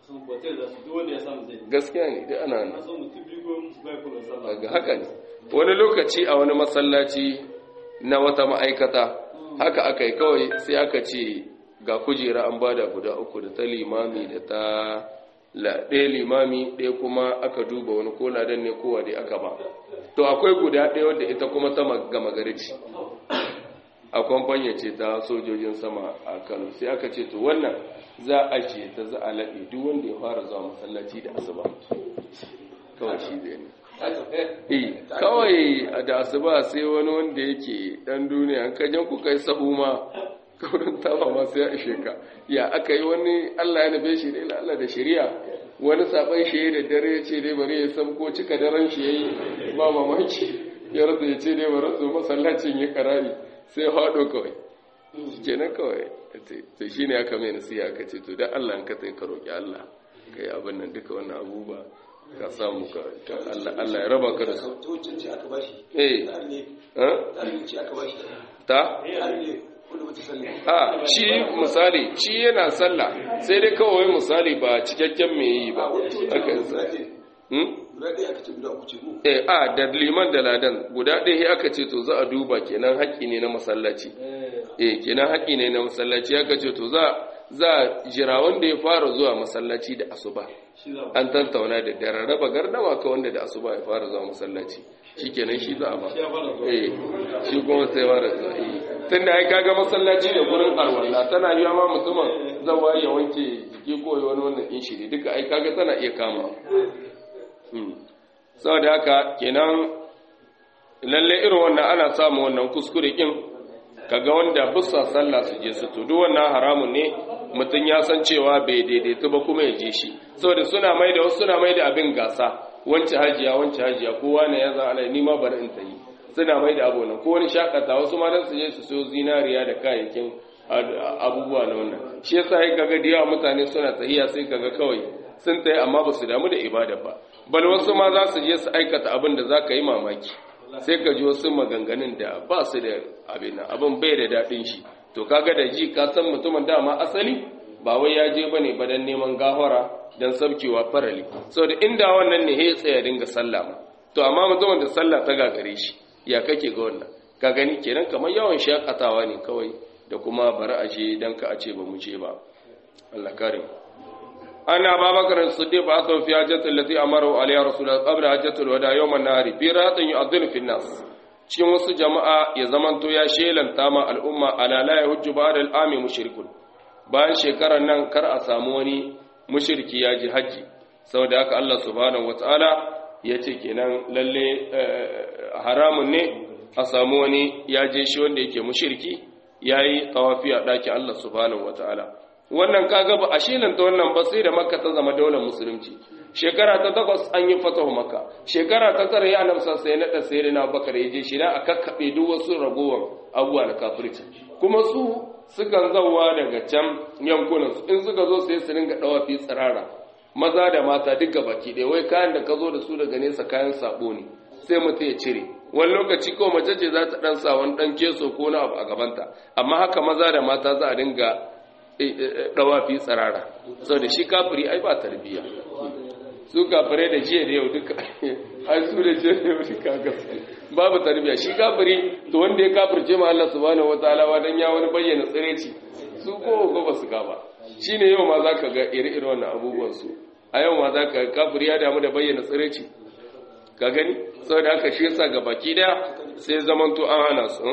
gaskiya ne da ana nan ga haka ne wani lokaci a wani masallaci na wata ma'aikata haka aka yi kawai sai aka ce ga kujera an bada guda uku da ta limami da ta ɗaya limami ɗaya kuma aka duba wani ko ladan ne kowa dai aka ba to akwai guda ɗaya wadda ita kuma ta gama gari ce a kwamfanya ce ta sojojin sama a kano sai aka ce to wannan za a ce ta za a laɓe duk wanda ya fara zuwa masallaci da asuba kawai shi zai ne kawai da asuba sai wani wanda yake ɗan duniya kajen ku kai sahu ma kaurin tama ma sai ya ishe ka ya aka yi wani allah ya nufe shi ne allah da shari'a wani saban shi da dare ya ce dai bari ya sabko cika daren shi ya yi ba mamaki ya rasa ya ce dai bari su masallacin ya karari sai haɗo kawai kenan kawai to shi ne aka mai nasiya aka ce to da Allah ka tai ka roƙi Allah ka yi abin nan duka wannan abubuwa ka samu ka Allah ya raba ka da su eh ta a shi misali shi yana sallah sai dai kawai misali ba cikakken mai yi ba aka yi eh a da liman da ladan guda ɗaya aka ce to za a duba kenan haƙƙi ne na masallaci eh kenan haƙƙi ne na masallaci aka ce to za za jira wanda ya fara zuwa masallaci da asuba an tantauna da dare raba gardama ka wanda da asuba ya fara zuwa masallaci shikenan shi za a ba eh shi kuma sai fara zuwa eh tunda ai kaga masallaci da gurin arwalla tana yi ma mutumin zawa ya wanke jiki ko wani wannan in shi duka ai kaga tana iya kama saboda haka kenan lalle irin wannan ana samu wannan kuskure kin kaga wanda bussa sallah su je su to duk wannan haramun ne mutum ya san cewa bai daidaita ba kuma ya je shi saboda suna mai da wasu suna mai da abin gasa wance hajiya wance hajiya kowa ne ya zan ala ni ma bari in ta yi suna mai da abu nan ko wani shakata wasu ma dan su je su so zinariya da kayayyakin abubuwa na wannan shi yasa ai kaga da yawa mutane suna tahiya sai kaga kawai sun tayi amma ba su damu da ibada ba bal wasu ma za su je su aikata abin da za ka yi mamaki sai ka ji wasu maganganun da ba su da abin abin bai da daɗin shi to kaga da ji ka san mutumin dama asali ba wai ya je bane ba dan neman gafara dan sabkewa farali saboda inda wannan ne ya tsaya dinga sallah ma to amma mutumin da sallah ta gagare shi ya kake ga wannan ka gani kenan kamar yawan shakatawa ne kawai da kuma bari a je dan ka a ce ba mu je ba Allah kare mu أن أبا بكر الصديق بعثه في حجة التي أمره عليها رسول الله قبل حجة الوداع يوم النهار في رهط يؤذن في الناس cikin wasu jama'a ya zamanto ya shelanta ma al'umma ala la yahujju ba'da al'ami mushrikun bayan shekarar nan kar a samu wani mushriki ya ji haji saboda haka Allah subhanahu wataala ya ce kenan lalle haramun ne a samu wani ya je shi wanda yake mushriki yayi tawafi a ɗakin Allah subhanahu wataala wannan kaga ba a shelanta wannan ba sai da makka ta zama daular musulunci shekara ta takwas an yi fatahu makka shekara ta tara ya annabi sai na da sai na bakar ya je shi da aka kakkabe duk wasu ragowar abubuwa na kafirci kuma su sukan zawa daga can yankunan su in suka zo sai su ringa dawa fi tsirara maza da mata duka baki ɗaya wai kayan da ka zo da su daga nesa kayan sabo ne sai mutum ya cire wani lokaci ko mace ce za ta dan sa wani dan keso ko na abu a gabanta amma haka maza da mata za a dinga dawafi tsirara sau da shi kafiri ai ba tarbiya su kafirai da jiya da yau duka ai su da jiya da yau duka gaske babu tarbiya shi kafiri to wanda ya kafirce ma Allah subhanahu wataala wadan ya wani bayyana tsireci su ko ko ba su ka ba shine yau ma zaka ga iri-iri wannan abubuwan su a yau ma zaka ga kafiri ya damu da bayyana tsireci ka gani saboda haka shi yasa ga baki daya sai zamanto an hana su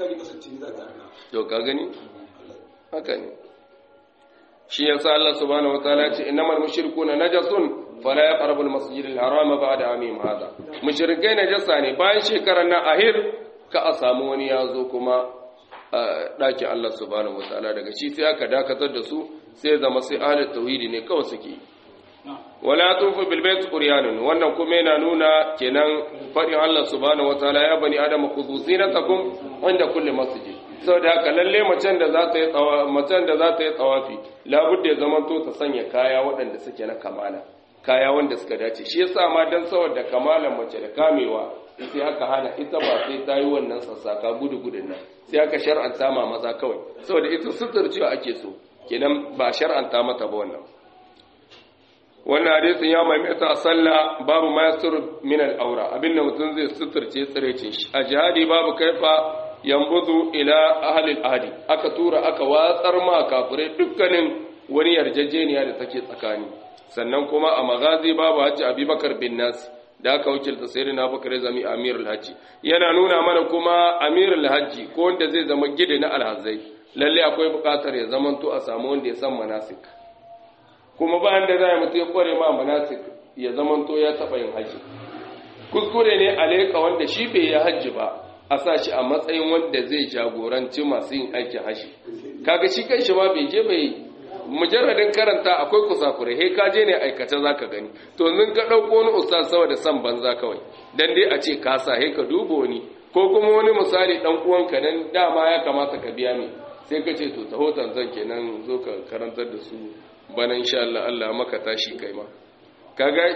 to ka gani haka ne shi yasa Allah subhanahu wataala ce innamal mushrikuna najasun fala yaqrabu al-masjid al-haram ba'da amim hada mushrikai najasa ne bayan shekarar nan ahir ka a samu wani yazo kuma dakin Allah subhanahu wataala daga shi sai aka dakatar da su sai zama sai ahli tauhidi ne kawai suke wala tufu bil bait quryanun wannan kuma yana nuna kenan fadin Allah subhanahu wataala ya bani adama khudhu zinatakum inda kulli masjid saboda haka lalle macen da za ta yi tsawa macen da za ta yi tsawafi labudda ya zama to ta sanya kaya waɗanda suke na kamala kaya wanda suka dace shi yasa ma dan saboda kamalan mace da kamewa sai aka hana ita ba sai ta yi wannan sassaka gudu gudun nan sai aka shar'anta ma maza kawai saboda ita sutur cewa ake so kenan ba shar'anta mata ba wannan wannan hadisin ya maimaita a sallah babu ma yastur min al-aura abinda mutum zai suturce tsirecin shi a jihadi babu kaifa yambudu ila ahlil ahdi aka tura aka watsar ma kafirai dukkanin wani yarjejeniya da take tsakani sannan kuma a magazi babu hajji abubakar bin nas da aka wakilta sayyidina bakar zami amirul hajji yana nuna mana kuma amirul hajji ko wanda zai zama gida na alhazai lalle akwai bukatar ya zamanto a samu wanda ya san manasik kuma bayan da za mutu ya kware ma manasik ya zamanto ya taɓa yin hajji kuskure ne a leƙa wanda shi bai yi hajji ba a sa shi a matsayin wanda zai jagoranci masu yin aikin hashi kaga shi kan shi ma bai je bai mujarradin karanta akwai kusakurai he ka je ne aikace zaka gani to zan ka dauko wani ustaz saboda san banza kawai dan dai a ce ka sa he ka dubo wani ko kuma wani misali dan uwanka nan dama ya kamata ka biya ni sai ka ce to taho zan kenan zo ka karantar da su bana insha Allah Allah maka tashi kai ma kaga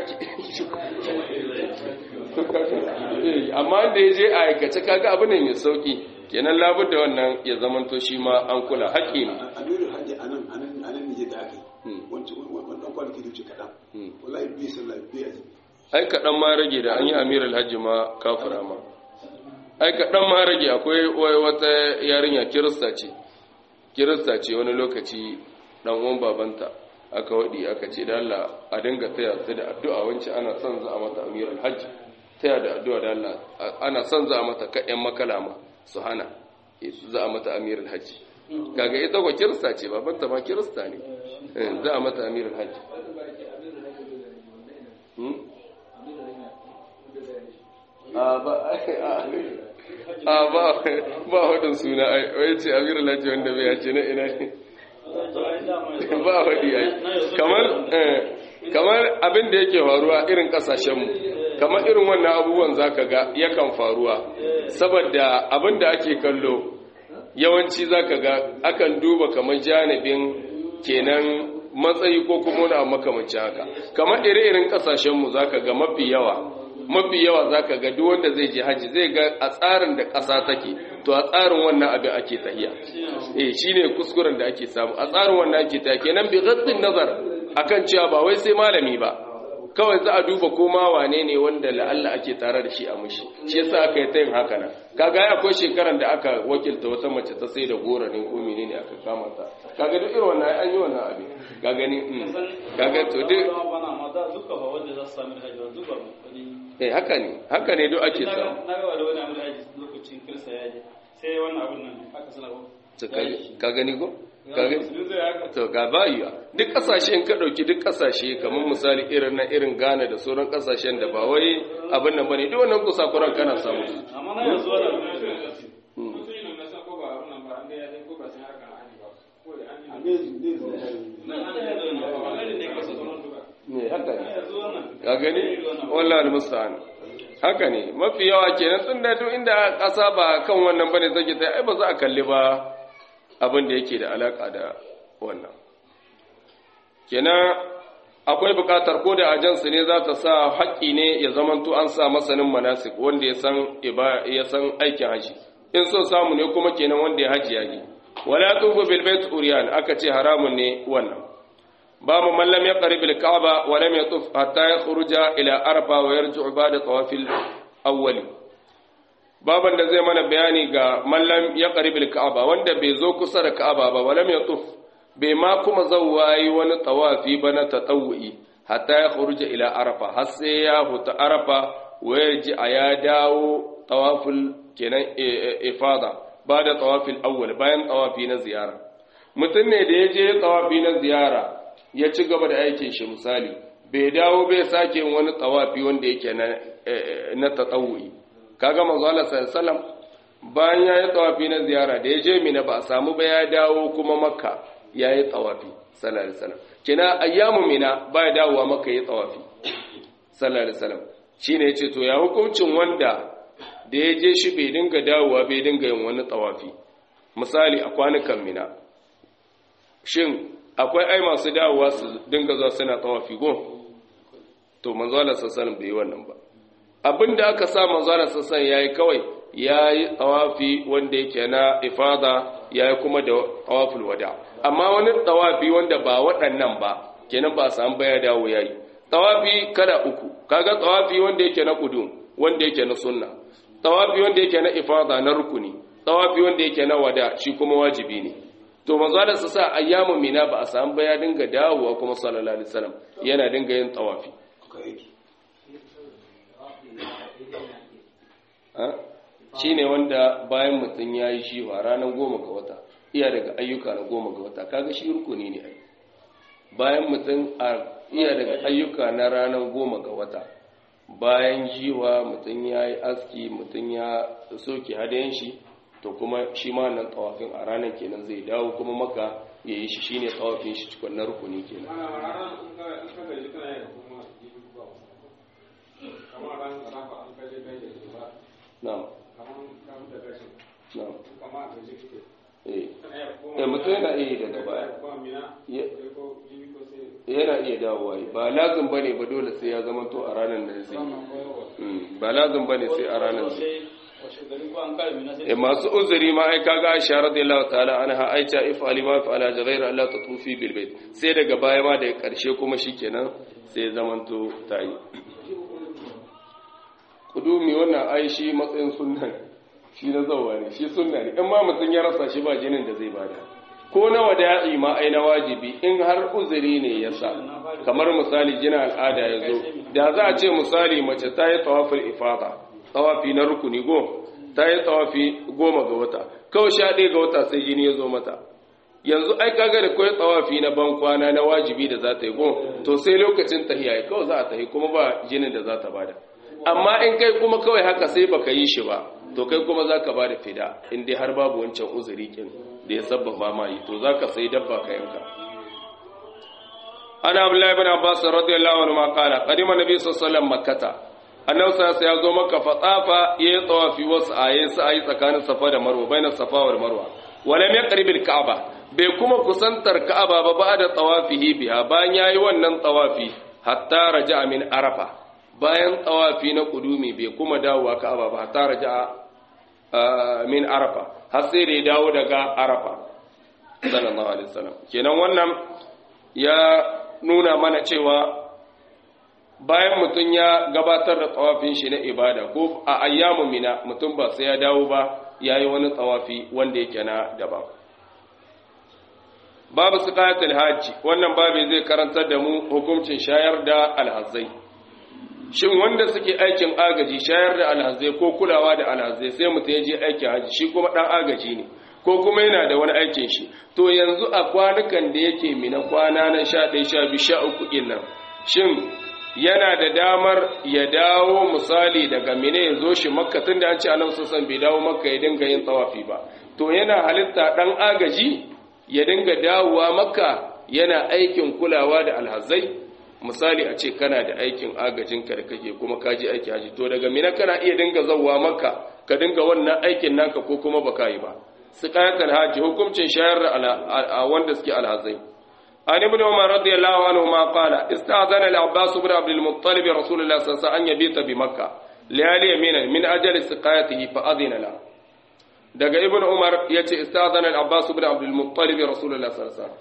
amma da ya je a aikace kaga abu ne mai sauki kenan labar da wannan ya zamanto shi ma an kula haƙƙi ne amiru hajji a nan a nan nije da aka yi wancan kwanaki da wuce kaɗan wallahi biyu sallah biyu a jiki ai kaɗan ma rage da an yi amiral hajji ma kafura ma ai kaɗan ma rage akwai wata yarinya kirista ce kirista ce wani lokaci ɗan uwan babanta aka waɗi aka ce da Allah a dinga taya ta da addu'a wancan ana son za a mata amiral hajji taya da addu'a da Allah ana son za a mata kaɗan makalama su hana za a mata amiral hajji kaga ita ko kirista ce babanta ma kirista ne za a mata amiral hajji a ba ba hudun suna wai ce amiral hajji wanda bai yace na ina ne ba hudi ai kamar kamar abin da yake faruwa irin kasashenmu kamar irin wannan abubuwan zaka ga yakan faruwa saboda abin da ake kallo yawanci zaka ga akan duba kamar janibin kenan matsayi ko kuma wani abu makamancin haka kamar ire-iren kasashenmu zaka ga mafi yawa mafi yawa zaka ga duk wanda zai je haji zai ga a tsarin da ƙasa take to a tsarin wannan abin ake tahiya eh shine kuskuren da ake samu a tsarin wannan ake tahiya kenan bi ghaddin nazar akan cewa ba wai sai malami ba kawai za a duba ko ma wane ne wanda la'alla ake tare da shi a mushi shi yasa aka yi ta yin haka nan kaga ya akwai shekaran da aka wakilta wata mace ta sai da gora ne ko menene aka kama ta kaga duk irin wannan an yi wannan abin ka gani kaga to duk eh haka ne haka ne duk ake samu na ga da wani abin aji lokacin kirsa ya je sai wannan abin nan aka sanarwa ka gani ko to ga bayuwa duk kasashen ka dauki duk kasashe kamar misali irin na irin Ghana da sauran kasashen da ba wai abin nan bane duk wannan kusakuran kana samu amma na yanzu wannan ne haka ne ka gani wallahi musta'an haka ne mafi yawa kenan tun da duk inda kasa ba kan wannan bane take ta ai ba za a kalli ba abin da yake da alaka da wannan kenan akwai bukatar ko da ajansu ne za ta sa haƙƙi ne ya zamanto an sa masanin manasik wanda ya san ya san aikin haji in so samu ne kuma kenan wanda ya haji yaji wala tufu bil bait uriyan aka ce haramun ne wannan babu man lam yaqrib al-ka'ba wa lam yatuf hatta yakhruja ila arfa wa yarji'u ba'da tawaf al-awwal baban da zai mana bayani ga man lam yaqrib al-ka'ba wanda bai zo kusa da ka'aba ba wa lam yatuf bai ma kuma zawwayi wani tawafi ba na tatawwi hatta yakhruja ila arfa har sai ya huta arfa wa yarji ya dawo tawaful kenan ifada ba da tawafil awwal bayan tawafi na ziyara mutum ne da ya je tawafi na ziyara ya ci gaba da aikin shi misali bai dawo bai sake wani tawafi wanda yake na na tatawuyi kaga manzo Allah sallallahu bayan ya yi tawafi na ziyara da ya je mina ba a samu ba ya dawo kuma makka ya yi tawafi sallallahu alaihi wasallam kina ayyamu mina ba ya dawowa makka ya tawafi sallallahu alaihi wasallam shine yace to ya hukuncin wanda da ya je shi bai dinga dawowa bai dinga yin wani tawafi misali a kwanukan mina shin akwai ai masu dawowa su dinga zuwa suna tawafi go to manzo Allah sallallahu bai yi wannan ba abinda aka sa manzo Allah sallallahu yayi kawai yayi tawafi wanda yake na ifada yayi kuma da tawaful wada amma wani tawafi wanda ba waɗannan ba kenan ba samu baya dawo yayi tawafi kada uku kaga tawafi wanda yake na kudum wanda yake na sunna tawafi wanda yake na ifada na rukuni tawafi wanda yake na wada shi kuma wajibi ne to manzo da su sa ayyamu mina ba a samu ba ya dinga dawowa kuma sallallahu alaihi wasallam yana dinga yin tawafi shine wanda bayan mutum ya yi shi ranar goma ga wata iya daga ayyuka na goma ga wata kaga shi rukuni ne ai bayan mutum iya daga ayyuka na ranar goma ga wata bayan jiwa mutum ya yi aski mutum ya soke hadayen shi to kuma shi ma nan tsawafin a ranar kenan zai dawo kuma maka ya yi shi shine tsawafin shi cikon na rukuni kenan na'am na'am eh mutum yana iya daga baya yana iya dawowa ba lazim bane ba dole sai ya zama to a ranar da zai ba lazim bane sai a ranar zai masu uzuri ma ai kaga Aisha radiyallahu ta'ala anha Aisha if alima fa ala ghayra Allah tatufi bil bait sai daga baya ma da karshe kuma shikenan sai ya zama to tayi kudumi wannan ai shi matsayin sunna shi na zawa ne shi sunna ne in ma mutun ya rasa shi ba jinin da zai bada ko na wada'i ma ai na wajibi in har uzuri ne ya sa kamar misali jina al'ada ya zo da za a ce misali mace ta yi tawafin ifada tawafi na rukuni go ta yi tawafi goma ga wata kawai sha ɗaya ga wata sai jini ya zo mata yanzu ai kaga da kawai tawafi na ban kwana na wajibi da za ta yi go to sai lokacin tahiya kawai za a tahi kuma ba jinin da za ta bada amma in kai kuma kawai haka sai baka yi shi ba to kai kuma za ka bada fida in dai har babu wancan uzuri kin da ya sabbaba ma yi to za ka sai dabba ka yanka ana abdullahi ibn abbas radiyallahu anhu ma qala qadima nabi sallallahu alaihi wasallam makkata annabi sai ya zo maka fatsafa ya yi tsawafi wasu aye su ayi tsakanin safa da marwa bainar safa wal marwa walam yaqrib al ka'aba bai kuma kusantar ka'aba ba ba da tsawafihi biha bayan yayi wannan tsawafi hatta raja'a min arafa bayan tsawafi na kudumi bai kuma dawowa ka'aba ba hatta raja'a min arafa har sai da ya dawo daga arafa sallallahu alaihi wasallam kenan wannan ya nuna mana cewa bayan mutum ya gabatar da tsawafin shi na ibada ko a ayyamu mina mutum ba sai ya dawo ba ya yi wani tsawafi wanda yake na daban babu siqayatul hajji wannan babu zai karantar da mu hukuncin shayar da alhazai shin wanda suke aikin agaji shayar da alhazai ko kulawa da alhazai sai mutum ya je aikin haji shi kuma dan agaji ne ko kuma yana da wani aikin shi to yanzu a kwanukan da yake mina kwana na 11 12 13 nan shin yana da damar ya dawo misali daga mine ya zo shi makka tun da an ce annabi sassan bai dawo makka ya dinga yin tsawafi ba to yana halitta dan agaji ya dinga dawowa makka yana aikin kulawa da alhazai misali a ce kana da aikin agajin ka da kake kuma ka je aiki haji to daga mina kana iya dinga zawwa makka ka dinga wannan aikin naka ko kuma baka yi ba siqayatul haji hukuncin shayar da wanda suke alhazai عن ابن عمر رضي الله عنهما قال استأذن العباس بن عبد المطلب رسول الله صلى الله عليه وسلم أن يبيت بمكة ليالي يمينا من أجل سقايته فأذن له daga ibn umar ya ce istazan al-abbas ibn abdul muttalib rasulullah sallallahu alaihi wasallam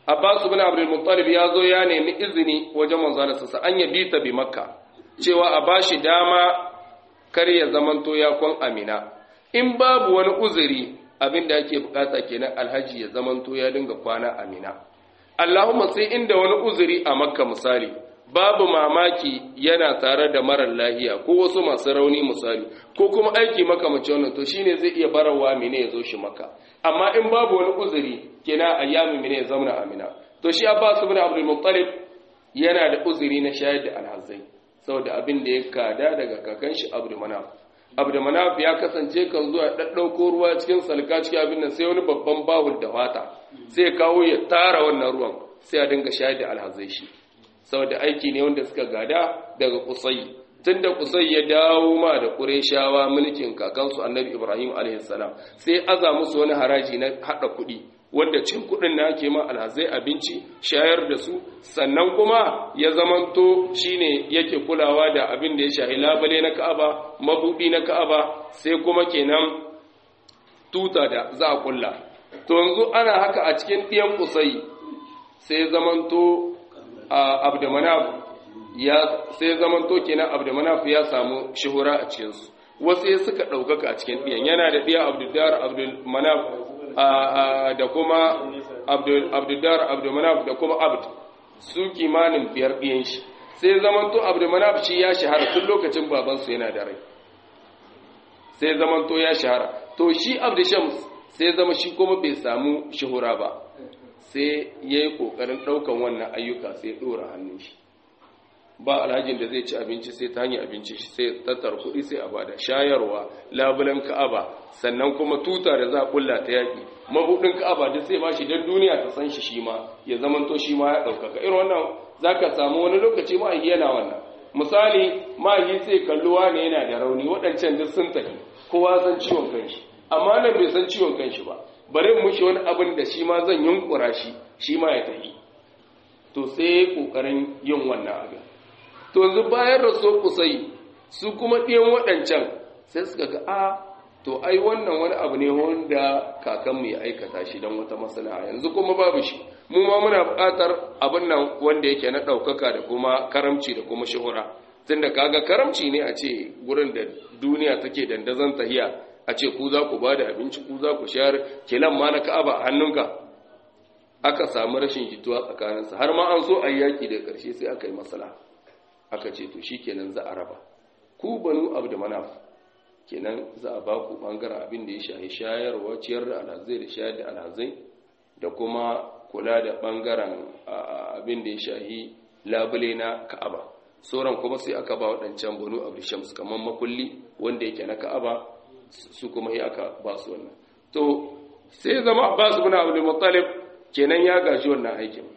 Abbas ibn Abdul Muttalib ya zo ya nemi izini wajen manzo Allah sa an yabi ta bi Makka cewa a bashi dama kar ya zamanto ya kwan Amina in babu wani uzuri abinda ake bukata kenan alhaji ya zamanto ya dinga kwana Amina Allahumma sai inda wani uzuri a Makka misali babu mamaki yana tare da marar lahiya ko wasu masu rauni misali ko kuma aiki makamacin wannan to shine zai iya barawa mine ya zo shi maka amma in babu wani uzuri kenan ayyami mine ya zauna amina to shi Abbas ibn Abdul Muttalib yana da uzuri na shayar da alhazai saboda abin da ya kada daga kakan shi Abdul Manaf Abdul Manaf ya kasance kan zuwa daddauko ruwa cikin salka cikin abin nan sai wani babban bahul da fata sai kawo ya tara wannan ruwan sai a dinga shayar da alhazai shi saboda aiki ne wanda suka gada daga kusai tun da kusai ya dawo ma da ƙureshawa mulkin kakansu annabi ibrahim a.s. sai aza musu wani haraji na haɗa kuɗi wanda cin kuɗin na ake ma alhazai abinci shayar da su sannan kuma ya zamanto shine yake kulawa da abin da ya shahi labale na ka'aba mabuɗi na ka'aba sai kuma kenan tuta da za a kulla to yanzu ana haka a cikin ɗiyan kusai sai zamanto abdumanaf ya sai zaman to kenan abdumanaf ya samu shuhura a cikin su wasu ya suka daukaka a cikin diyan yana da diya abduddar abdulmanaf da kuma abduddar abdulmanaf da kuma abd su kimanin biyar diyan shi sai zaman to abdulmanaf shi ya shahara tun lokacin baban su yana da rai sai zaman to ya shahara to shi abdushams sai zama shi kuma bai samu shuhura ba sai ya yi ƙoƙarin ɗaukan wannan ayyuka sai ɗora hannun shi ba alhajin da zai ci abinci sai ta hanyar abinci sai tattar kuɗi sai a bada shayarwa labulan ka'aba sannan kuma tuta da za a ƙulla ta yaƙi mabuɗin ka'aba da sai ba shi don duniya ta san shi shi ma ya zamanto shi ma ya ɗaukaka irin wannan za ka samu wani lokaci ma'ahi yana wannan misali ma'ahi sai kalluwa ne yana da rauni waɗancan duk sun tafi kowa san ciwon kanshi amma nan bai san ciwon kanshi ba bari mushi wani abin da shi ma zan yunkura shi shi ma ya tafi to sai kokarin yin wannan abin to yanzu bayan raso kusai su kuma ɗiyan waɗancan sai suka ga a to ai wannan wani abu ne wanda kakanmu ya aikata shi don wata masana yanzu kuma babu shi mu ma muna buƙatar abin nan wanda yake na ɗaukaka da kuma karamci da kuma shuhura tunda kaga karamci ne a ce gurin da duniya take dandazon tahiya a ce ku za ku ba da abinci ku za ku shayar kilan ma na ka'aba a hannunka aka samu rashin jituwa tsakaninsa har ma an so a yi yaƙi da ƙarshe sai aka yi masala aka ce to shi kenan za a raba ku banu abu da manaf kenan za a ba ku ɓangaren abin da ya shahi shayarwa ciyar da alhazai da shayar da alhazai da kuma kula da ɓangaren abin da ya shahi labule na ka'aba sauran kuma sai aka ba waɗancan banu abu shams kamar makulli wanda yake na ka'aba su kuma yi aka ba su wannan to sai zama abbas ibn abdul muttalib kenan ya gaji wannan aikin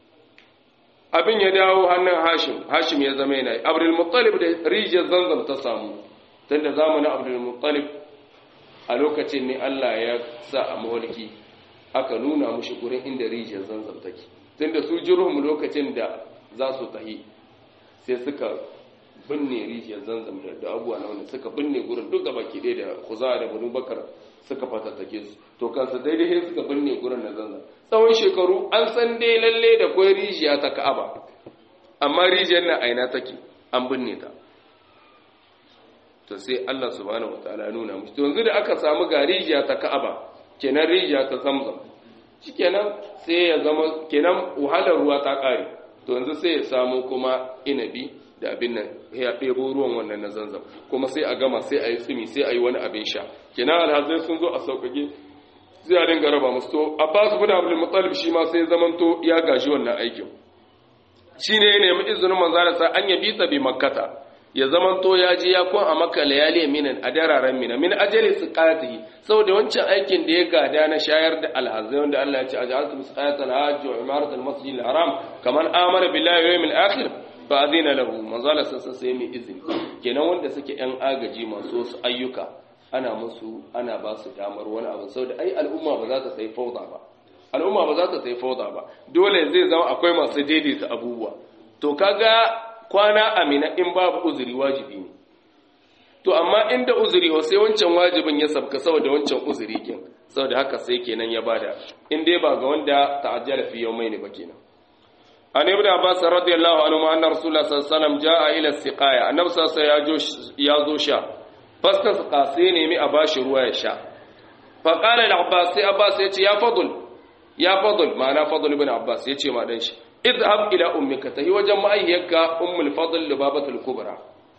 abin ya dawo hannun hashim hashim ya zama yana abdul muttalib da rijiyar zanzam ta samu tunda zamanin abdul muttalib a lokacin ne Allah ya sa a mawalki aka nuna mushi gurin inda rijiyar zanzam take tunda su jirhum lokacin da za su tahi sai suka binne rijiyar zanzam da abuwa na wani suka binne gurin duk gaba ki da kuza da banu bakar suka fatattake su to kansa daidai sai suka binne gurin na zanzam tsawon shekaru an san dai lalle da kwai rijiya ta ka'aba amma rijiyar na aina take an binne ta to sai Allah subhanahu wataala nuna mushi to yanzu da aka samu ga rijiya ta ka'aba kenan rijiya ta zamzam shikenan sai ya zama kenan wahalar ruwa ta kare to yanzu sai ya samu kuma inabi da abin nan ya ɗebo ruwan wannan na zanzam kuma sai a gama sai a yi tsimi sai a yi wani abin sha kenan alhazai sun zo a sauƙaƙe sai a dinga raba musu to abbas bin abdul muttalib shi ma sai zamanto ya gashi wannan aikin shine ya nemi izinin manzo sa an yabi ta bi makkata ya zamanto ya je ya kun a makka layali minan a dararen mina min ajali siqatihi saboda wancan aikin da ya gada na shayar da alhazai wanda Allah ya ce aj'altu siqatal hajj wa imarat al-masjid al-haram kaman amana billahi wa yawmil akhir fa adina lahu manzo Allah sassa sai mai izini kenan wanda suke yan agaji masu wasu ayyuka ana musu ana ba su damar wani abu saboda ai al'umma ba za ta sai fauda ba al'umma ba za ta sai fauda ba dole zai zama akwai masu daidaita abubuwa to kaga kwana amina in babu uzuri wajibi ne to amma inda uzuri wa sai wancan wajibin ya sabka saboda wancan uzuri kin saboda haka sai kenan ya bada in dai ba ga wanda ta'ajjala fi yawmayn ba kenan an ibn abbas radiyallahu anhu ma anna rasulullah sallallahu alaihi wasallam jaa ila siqaya annabi sallallahu alaihi ya zo sha fastas qasi ne mi a bashi ruwa ya sha fa qala al abbas sai abbas ya ce ya fadl ya fadl ma'ana fadl ibn abbas ya ce ma dan shi idhab ila ummika tahi wajen ma'ayyaka ummul fadl libabatul kubra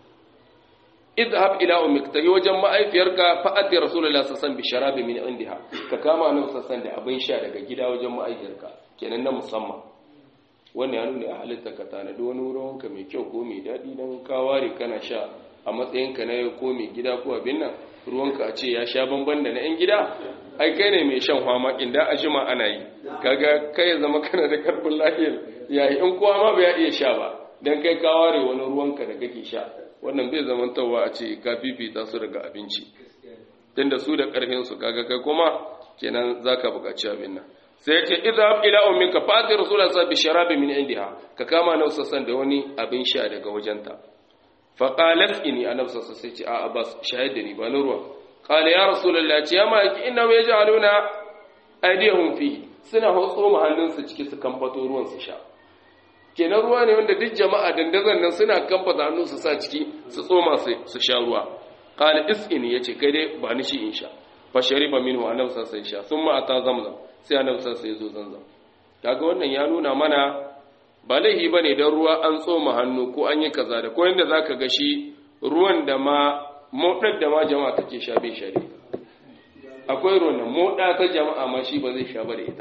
idhab ila ummika tahi wajen ma'aifiyarka fa addi rasulullah sallallahu alaihi wasallam bi sharabi min indiha ka kama annabi sallallahu alaihi da abin sha daga gida wajen ma'aifiyarka kenan na musamman wannan ya nuna a halitta ka tanadi wani wurin mai kyau ko mai daɗi don ka ware kana sha a matsayinka na yau ko mai gida ko abin nan ruwanka a ce ya sha bamban da na 'yan gida ai kai ne mai shan hwama inda a jima ana yi kaga kai ya zama kana da karfin lafiyar yayi in kowa ma bai iya sha ba dan kai ka ware wani ruwanka da kake sha wannan bai zama tawa a ce ka fifita su daga abinci tunda su da karfin su kaga kai kuma kenan zaka buƙaci abin nan sai ya ce idhab ila ummika fati rasulullah sallallahu alaihi wasallam bi min indiha ka kama na sassan da wani abin sha daga wajenta fa qalat inni annabi sallallahu alaihi wasallam sai ce a abbas shahid da ni ba na ruwa qala ya rasulullah ce ya ma ki inna yaj'aluna aydihum fi suna hotso mu hannunsu ciki su kamfato ruwan su sha kenan ruwa ne wanda duk jama'a dandazon nan suna kamfata hannu su sa ciki su tsoma su sha ruwa qala isqini yace kai dai ba ni shi in sha fa shariba minhu annabi sallallahu alaihi wasallam sha thumma ata zamzam sai annabi sallallahu alaihi wasallam ya zo zanzam kaga wannan ya nuna mana ba laihi bane dan ruwa an tsoma hannu ko an yi kaza da ko yanda zaka ga shi ruwan da ma modar da ma jama'a take sha bai shari akwai ruwan da moda ta jama'a ma shi ba zai sha ba da ita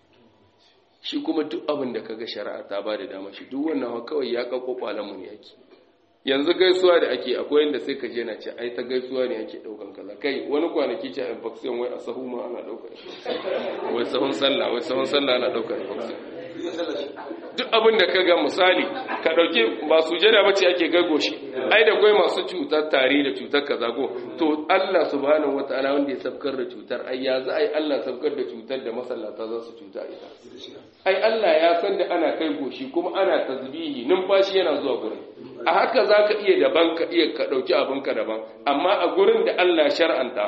shi kuma duk abin da kaga shari'a ta ba da dama shi duk wannan kawai ya kakko mu ne yake yanzu gaisuwa da ake akwai yanda sai ka je na ce ai ta gaisuwa ne ake daukan kaza kai wani kwanaki ce infection wai a sahu ma ana daukar wai sahun sallah wai sahun sallah ana daukar infection duk abin da ka ga misali ka dauki ba sujada bace ake gago shi ai da kai masu cutar tare da cutar kaza ko to Allah subhanahu wataala wanda ya sabkar da cutar ai ya za ai Allah sabkar da cutar da masallata za su cuta ita ai Allah ya san da ana kai goshi kuma ana tasbihi numfashi yana zuwa gurin a haka za ka iya daban ka iya ka ɗauki abinka daban amma a gurin da Allah shar'anta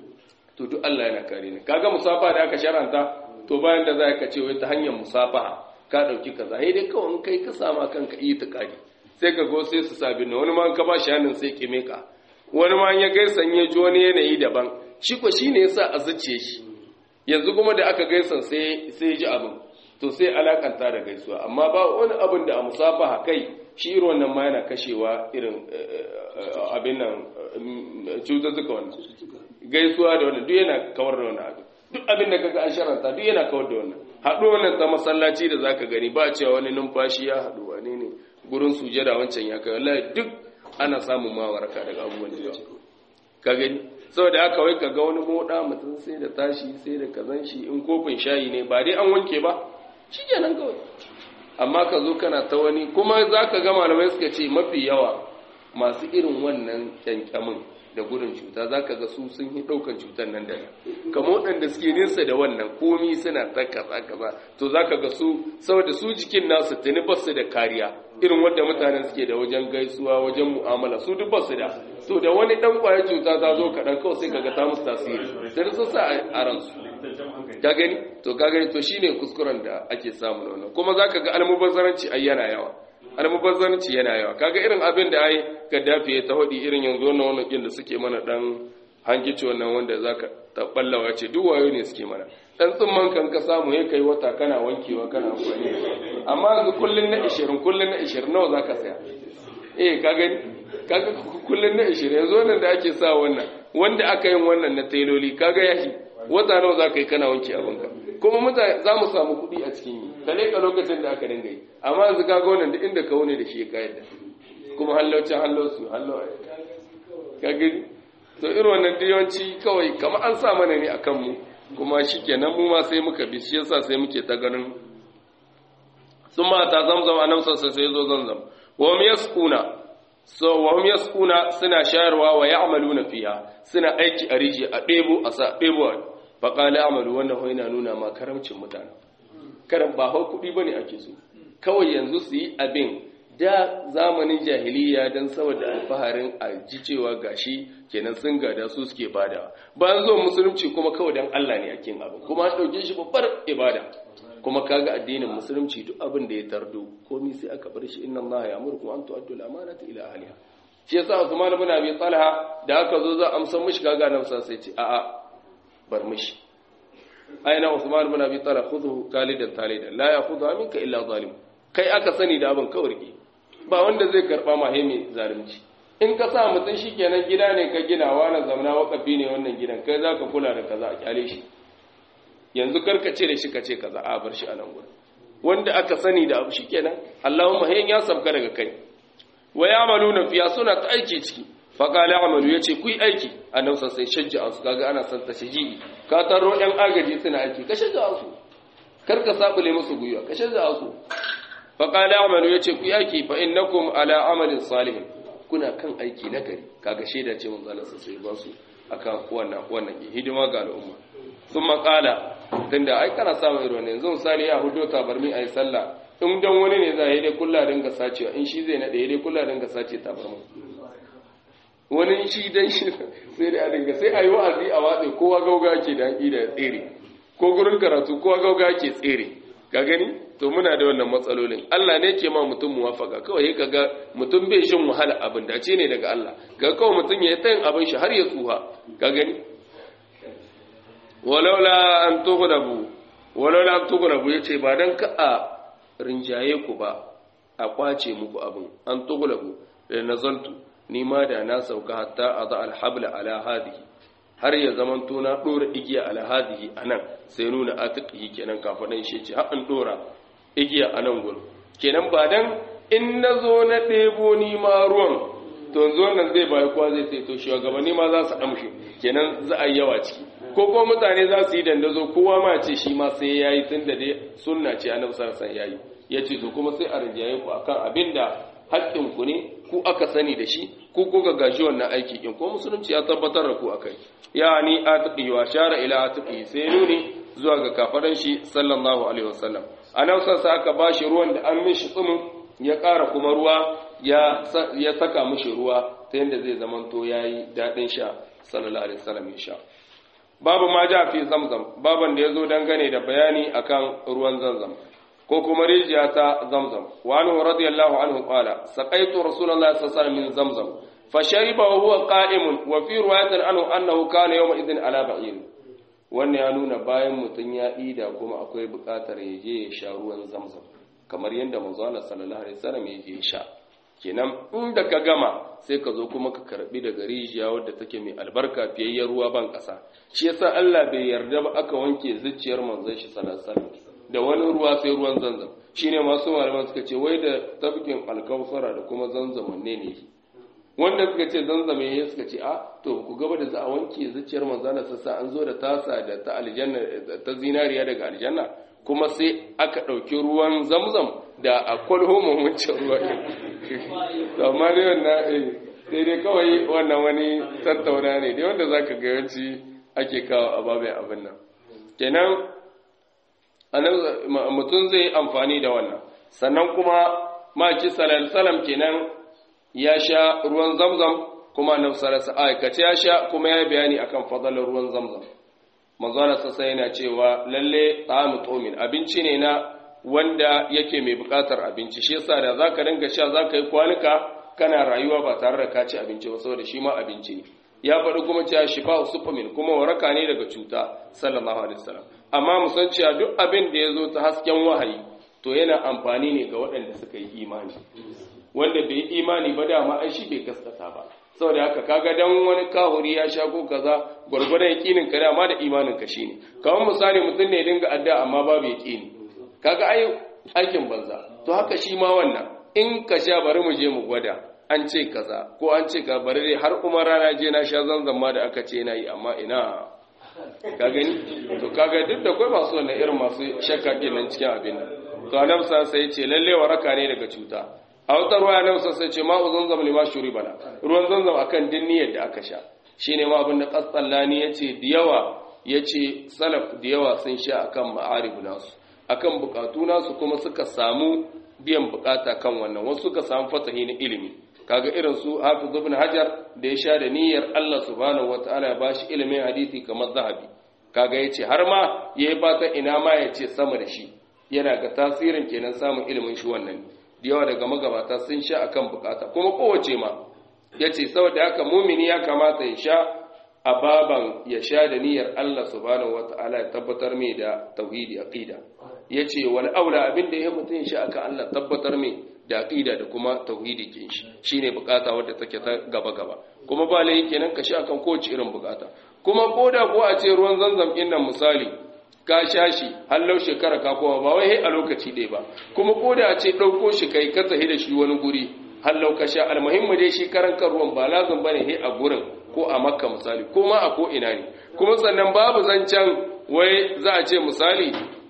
to duk Allah yana kare ni kaga musafa da aka shar'anta to bayan da za ka ce wai ta hanyar musafa ka ɗauki kaza sai dai kawai kai ka sama kanka iya tukari sai ka go sai su sabi na wani ma ka ba shi hannun sai kime ka wani ma ya gaisa ya ji wani yanayi daban shi ko shine yasa a zuciye shi yanzu kuma da aka gaisa sai sai ji abin to sai alakanta da gaisuwa amma ba wani abin da a musafaha kai shi irin wannan ma yana kashewa irin abin nan cututtuka wannan gaisuwa da wannan duk yana kawar da wannan abin duk abin da kaga an sharanta duk yana kawar da wannan haɗu wannan ta masallaci da zaka gani ba cewa wani numfashi ya haɗu wane ne gurin sujada wancan ya kai wallahi duk ana samun mawaraka daga abubuwan da ka gani saboda haka wai kaga wani moda mutum sai da tashi sai da kazan shi in kofin shayi ne ba dai an wanke ba shi kenan kawai amma ka zo kana ta wani kuma za ka ga malamai suka ce mafi yawa masu irin wannan kyankyamin da gudun cuta za ka ga su sun yi ɗaukan cutar nan da kamar waɗanda suke nesa da wannan komi suna ta kaza kaza to za ka ga su saboda su jikin nasu tuni ba su da kariya irin wadda mutanen suke da wajen gaisuwa wajen mu'amala su duk ba su da to da wani ɗan ƙwayar cuta ta zo kaɗan kawai sai ka ga ta musu tasiri sai sun sa a ransu ka gani to ka gani to shine kuskuren da ake samu wannan kuma zaka ga almubazzaranci ai yana yawa almubazzaranci yana yawa kaga irin abin da ai Gaddafi ya ta hodi irin yanzu wannan wannan kin da suke mana dan hangici wannan wanda zaka ta ballawa ce duk wayo ne suke mana dan tsumman kan ka samu ya kai wata kana wankewa kana amfani amma yanzu kullun na 20 kullun na 20 nawa zaka saya eh ka gani kaga kullun na 20 yanzu wannan da ake sa wannan wanda aka yin wannan na tailoli kaga yashi wata nawa za ka yi kana wanke abinka kuma mutane za mu samu kuɗi a cikin yi ka leƙa lokacin da aka dinga yi amma yanzu ka ga wannan duk inda ka wune da shi ya kayar da kuma hallaucin hallausu hallau ka gani to irin wannan da yawanci kawai kamar an sa mana ne a kanmu kuma shi kenan mu ma sai muka bi shi yasa sai muke ta ganin sun ma ta zamzam a nan sassa sai zo zamzam wa mu yasquna so wa hum yasquna suna shayarwa wa ya'maluna fiha suna aiki a rijiya a ɗebo a sa ɗebo fa qala amalu wannan ho yana nuna ma karamcin mutane karam ba hau kuɗi bane ake so kawai yanzu su yi abin da zamanin jahiliya don saboda alfaharin a ji cewa gashi kenan sun gada su suke bada bayan zuwa musulunci kuma kawai don Allah ne yakin abin kuma an ɗauke shi babbar ibada kuma kaga addinin musulunci duk abin da ya tardo komai sai aka bar shi inna Allah ya amurkum an tu'addu al-amanata ila ahliha shi yasa Usman ibn Abi Talha da aka zo za a amsa mishi kaga nan sai ce a'a bar mishi aina Usman ibn Abi Talha khudhu kalidan talidan la ya'khudha minka illa zalim kai aka sani da abin kawai rike ba wanda zai karba ma mai zalunci in ka sa mutum shikenan gida ne ka gina wani zamana wakafi ne wannan gidan kai zaka kula da kaza a kyale shi yanzu karka ce da shi ka ce kaza a bar shi a nan gurin wanda aka sani da abu shikenan Allahumma hayyan ya sabka daga kai wa ya'maluna fiya suna ta aiki ciki fa qala amalu yace ku yi aiki annabi sai shajja su kaga ana san ta shiji ka taro ɗan agaji suna aiki ka shajja su karka sabule musu guyuwa ka shajja su fa qala amalu yace ku yi aiki fa innakum ala amalin salihin kuna kan aiki na gari kaga shaida ce mun zalasa sai ba su akan wannan wannan hidima ga al'umma sun makala tunda ai kana samun irin wannan yanzu misali ya hudo tabarmi ayi sallah in dan wani ne za a yi dai kulla dinga sacewa in shi zai nade dai kulla dinga sace tabarmi wani shi dan shi sai da dinga sai ayi wa'azi a watsi kowa gauga ke da da tsere ko gurin karatu kowa gauga ke tsere ka gani to muna da wannan matsalolin Allah ne ke ma mutum muwafaka kawai ka ga mutum bai shin wahala abin da ce ne daga Allah ga kawai mutum ya tayin abin shi har ya tsuha ka gani walaula an tughlabu walaula an tughlabu yace ba dan ka a rinjaye ku ba a kwace muku abin an tughlabu da nazaltu ni ma da na sauka hatta adha alhabla ala hadihi har ya zaman to na dora igiya ala hadihi anan sai nuna atiqi kenan kafadan shi ce har an dora igiya anan gurin kenan ba dan in nazo na debo ni ma ruwan to zo nan zai bai kwa zai sai to shugabanni ma za su amshi kenan za a yi yawa ciki ko ko mutane za su yi dandazo kowa ma ce shi ma sai yayi tunda dai sunna ce annabi sallallahu alaihi wasallam yayi yace to kuma sai a rinjaye ku akan abinda haƙƙin ku ne ku aka sani da shi ku ko ga gashi wannan aiki kin ko musulunci ya tabbatar da ku akai yani atqi wa shara ila atqi sai nuni zuwa ga kafaran shi sallallahu alaihi wasallam annabi sallallahu aka bashi ruwan da an mishi tsumin ya ƙara kuma ruwa ya ya saka mishi ruwa ta yanda zai zamanto yayi dadin sha sallallahu alaihi wasallam ya sha babu ma ja fi zamzam baban da yazo dangane da bayani akan ruwan zamzam ko kuma rijiya ta zamzam wa anhu radiyallahu anhu qala saqaitu rasulullahi sallallahu alaihi wasallam min zamzam fashariba wa huwa qa'imun wa fi riwayatin anhu annahu kana yawma idhin ala ba'ir wannan ya nuna bayan mutun ya ida kuma akwai buƙatar ya je ya sha ruwan zamzam kamar yadda manzo Allah sallallahu alaihi wasallam ya je ya sha kenan inda ka gama sai ka zo kuma ka karbi daga rijiya wadda take mai albarka fiyayyar ruwa ban ƙasa shi yasa Allah bai yarda ba aka wanke zuciyar manzon shi sallallahu alaihi wasallam da wani ruwa sai ruwan zanzam shine masu malaman suka ce wai da tabkin alkawsara da kuma zanzam wanne ne wanda suka ce zanzam ne suka ce a to ku gaba da za a wanke zuciyar manzon sassa an zo da tasa da ta aljanna ta zinariya daga aljanna kuma sai aka ɗauki ruwan zamzam da a kwalho wancan ruwa to amma dai wannan sai dai kawai wannan wani tattauna ne dai wanda zaka ga yawanci ake kawo a babin abin nan kenan mutum zai amfani da wannan sannan kuma maki salam kenan ya sha ruwan zamzam kuma annabi sallallahu alaihi aikace ya sha kuma ya bayani akan fadalar ruwan zamzam manzon sassa yana cewa lalle ta'amu tumin abinci ne na wanda yake mai bukatar abinci shi yasa da zaka dinga sha zaka yi kwanuka kana rayuwa ba tare da ka ci abinci ba saboda shi ma abinci ne ya faɗi kuma cewa shifa sufamin kuma waraka ne daga cuta sallallahu alaihi wasallam amma mu san cewa duk abin da ya zo ta hasken wahayi to yana amfani ne ga waɗanda suka yi imani wanda bai yi imani ba dama ai shi bai gaskata ba saboda haka kaga dan wani kahuri ya sha ko kaza gurgurdan yakinin ka dama da imanin ka shine kamar misali mutum ne dinga adda amma babu yakini kaga ai aikin banza to haka shi ma wannan in ka sha bari mu je mu gwada an ce kaza ko an ce ka bari dai har kuma rana je na sha zanzan ma da aka ce na yi amma ina ka gani to kaga duk da kai masu wannan irin masu shakka kenan cikin abin nan to annabi sai ce lalle waraka ne daga cuta a wata ruwa annabi sai ce ma'u zanzam lima bana ruwan zanzam akan dinniyar da aka sha shine ma abin da qasallani yace da yawa yace salaf da yawa sun sha akan ma'arib nasu akan bukatu nasu kuma suka samu biyan bukata kan wannan wasu suka samu fatahi na ilimi kaga irin su hafiz ibn hajar da ya sha da niyyar Allah subhanahu wataala ya bashi ilimin hadisi kamar zahabi kaga yace har ma yayi fata ina ma yace sama da shi yana ga tasirin kenan samun ilimin shi wannan da yawa daga magabata sun sha akan bukata kuma kowace ma yace saboda haka mumini ya kamata ya sha a baban ya sha da niyyar Allah subhanahu wataala ya tabbatar mai da tauhidi aqida yace wal aula abinda ya mutun shi akan Allah tabbatar mai da aqida da kuma tauhidi kin shi shine bukata wadda take ta gaba gaba kuma ba lai kenan ka shi akan kowace irin bukata kuma koda ko a ce ruwan zanzam din nan misali ka sha shi hallau shekara ka kowa ba wai a lokaci ɗaya ba kuma koda a ce ɗauko shi kai ka tahi da shi wani guri hallau ka sha almuhimmi dai shi karan kan ruwan ba lazim bane he a gurin ko a makka misali ko ma a ko ina ne kuma sannan babu zancen wai za a ce misali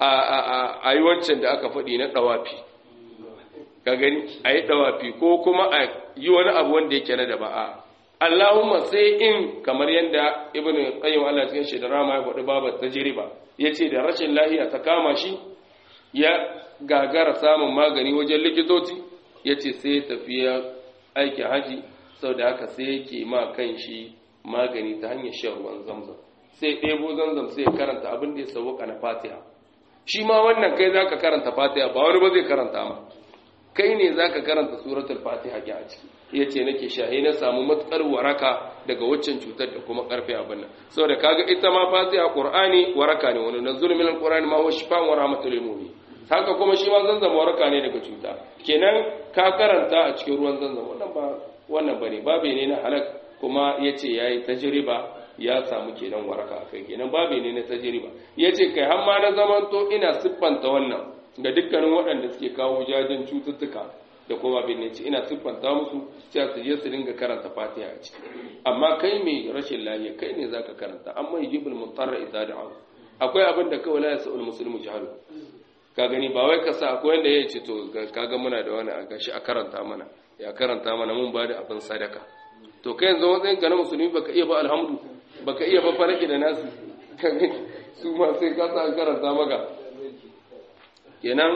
a yi wancan da aka faɗi na ɗawafi ka gani a yi ɗawafi ko kuma a yi wani abu wanda yake na da ba'a Allahumma sai in kamar yadda ibn qayyim Allah cikin shi da rama ya faɗi babar tajriba yace da rashin lahiya ta kama shi ya gagara samun magani wajen likitoci yace sai tafiya aiki haji saboda haka sai yake ma kan shi magani ta hanyar shan ruwan zamzam sai ɗebo zamzam sai karanta abin da ya sauka na fatiha shi ma wannan kai zaka karanta fatiha ba wani ba zai karanta ma kai ne zaka karanta suratul fatiha ki a ciki yace nake shahi na samu matukar waraka daga waccan cutar da kuma karfe abin nan saboda kaga ita ma fatiha qur'ani waraka ne wani nazul min alqur'ani ma huwa shifaan wa rahmatul lil mu'minin haka kuma shi ma zanzam waraka ne daga cuta kenan ka karanta a cikin ruwan zanzam wannan ba wannan bane babe ne na halak kuma yace yayi tajriba ya samu kenan waraka kai kenan babe ne na tajriba yace kai har ma na zamanto ina siffanta wannan ga dukkanin waɗanda suke kawo jajen cututtuka da kuma bin ne ce ina siffanta musu cewa su je su dinga karanta fatiha a ciki amma kai mai rashin lafiya kai ne zaka karanta amma yajibul mutarra idza da'a akwai abin da kawai la yasul muslimu jahalu ka gani ba wai ka sa akwai wanda ya ce to kaga muna da wani a gashi a karanta mana ya karanta mana mun ba da abin sadaka to kai yanzu matsayin ka na musulmi baka iya ba alhamdu baka iya ba faraki da nasu ka gani su ma sai ka sa karanta maka kenan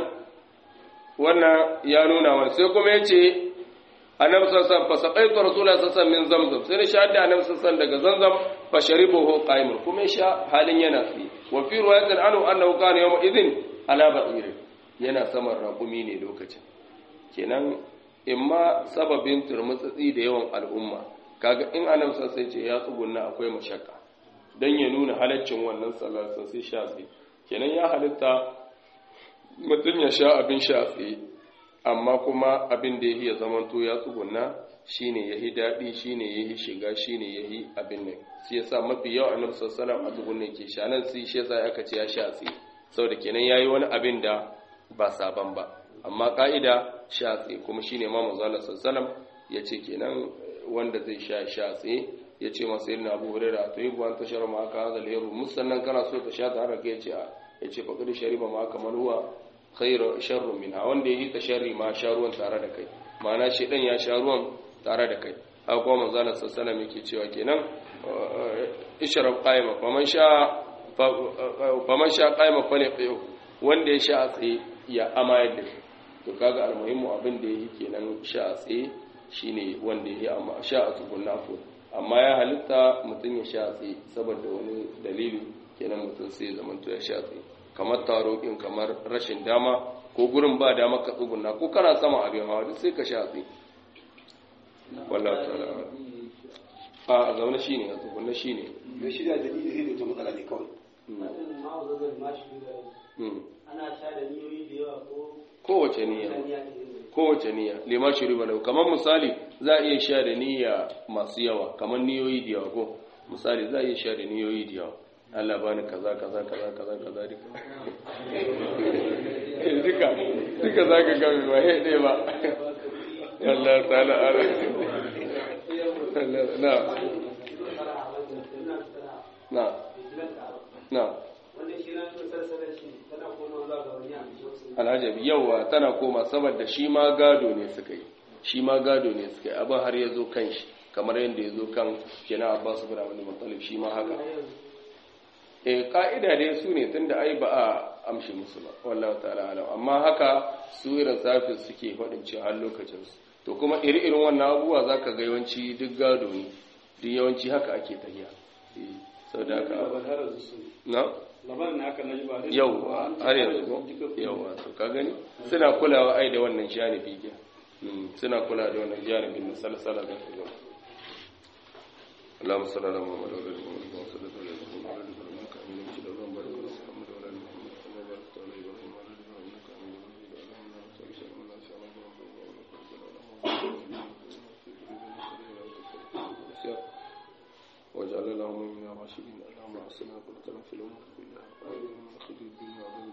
wannan ya nuna wani sai kuma ya ce annabi sassan fa saqaitu rasulullah sassan min zamzam sai ne shahada annabi sassan daga zamzam fa sharibuhu qa'iman kuma ya sha halin yana tsaye wa fi riwayatin anhu annahu kana yawma idhin ala ba'ir yana saman raƙumi ne lokacin kenan imma sababin turmutsatsi da yawan al'umma kaga in annabi sassan ce ya tsugunna akwai mashakka dan ya nuna halaccin wannan sallar sai sha tsaye kenan ya halitta mutum ya sha abin sha tsaye amma kuma abin da ya yi ya zamanto ya tsugunna shine ya yi daɗi shine ya yi shiga shine ya yi abin nan shi yasa mafi yawan annabi sallallahu a tsugunne ke sha nan sai shi yasa aka ce ya sha tsaye saboda kenan yayi wani abin da ba saban ba amma ka'ida sha tsaye kuma shine ma manzo Allah sallallahu ya ce kenan wanda zai sha sha tsaye ya ce masa irin abu hurairah to yi buwan tashar ma aka hazal yaro musannan kana so ta sha ta har ya ce ya ce faƙi shariba ma aka manuwa khairu sharru minha wanda yi ta sharri ma sha ruwan tare da kai ma'ana shi dan ya sha ruwan tare da kai haka kuma manzo Allah sallallahu alaihi yake cewa kenan ishrab qaima faman sha faman sha qaima faliqiyu wanda ya sha a tsaye ya amayar da shi to kaga almuhimmu abin da yake kenan sha a tsaye shine wanda yake amma sha a tsugunna ko amma ya halitta mutum ya sha a tsaye saboda wani dalili kenan mutum sai zamanto ya sha tsaye kamar taro ɗin kamar rashin dama ko gurin ba dama ka tsuguna ko kana sama abin hawa duk sai ka sha tsaye wallahu ta'ala a zaune shine a tsuguna shine da shi da dalili zai da ta matsala ne kawai ana sha da niyoyi da yawa ko kowace niyya kowace niyya lima shiri balau kamar misali za a iya sha da niyya masu yawa kamar niyoyi da yawa ko misali za a iya sha da niyoyi da yawa Allah bani kaza kaza kaza kaza kaza duka duka duka za ka gami ba he ɗaya ba Allah ta'ala ala na na na alhajabi yawa tana koma saboda shi ma gado ne suka yi shi ma gado ne suka yi abin har ya zo kan shi kamar yadda ya zo kan kina abbas bin abdul muttalib shi ma haka eh ka'ida dai su ne tunda ai ba a amshi musu ba wallahu ta'ala alam amma haka su irin safin suke faɗin cewa har lokacin su to kuma iri irin wannan abubuwa zaka ga yawanci duk gado ne duk yawanci haka ake tafiya eh saboda haka na labarin haka na ji ba dai- yau har yanzu ko yau to ka gani suna kulawa ai da wannan janibi ke suna kula da wannan janibin na salsala da su gaba اللهم صل على محمد وعلى ال محمد كما صليت على ابراهيم وعلى ال ابراهيم انك حميد مجيد اللهم بارك على محمد وعلى ال محمد كما باركت على ابراهيم وعلى ال ابراهيم انك حميد مجيد اللهم لا تنسى شيئا من الناس على واجعل اللهم من الراشدين اللهم احسنا قلتنا في الامور كلها وآمنا من خزي الدنيا وعذاب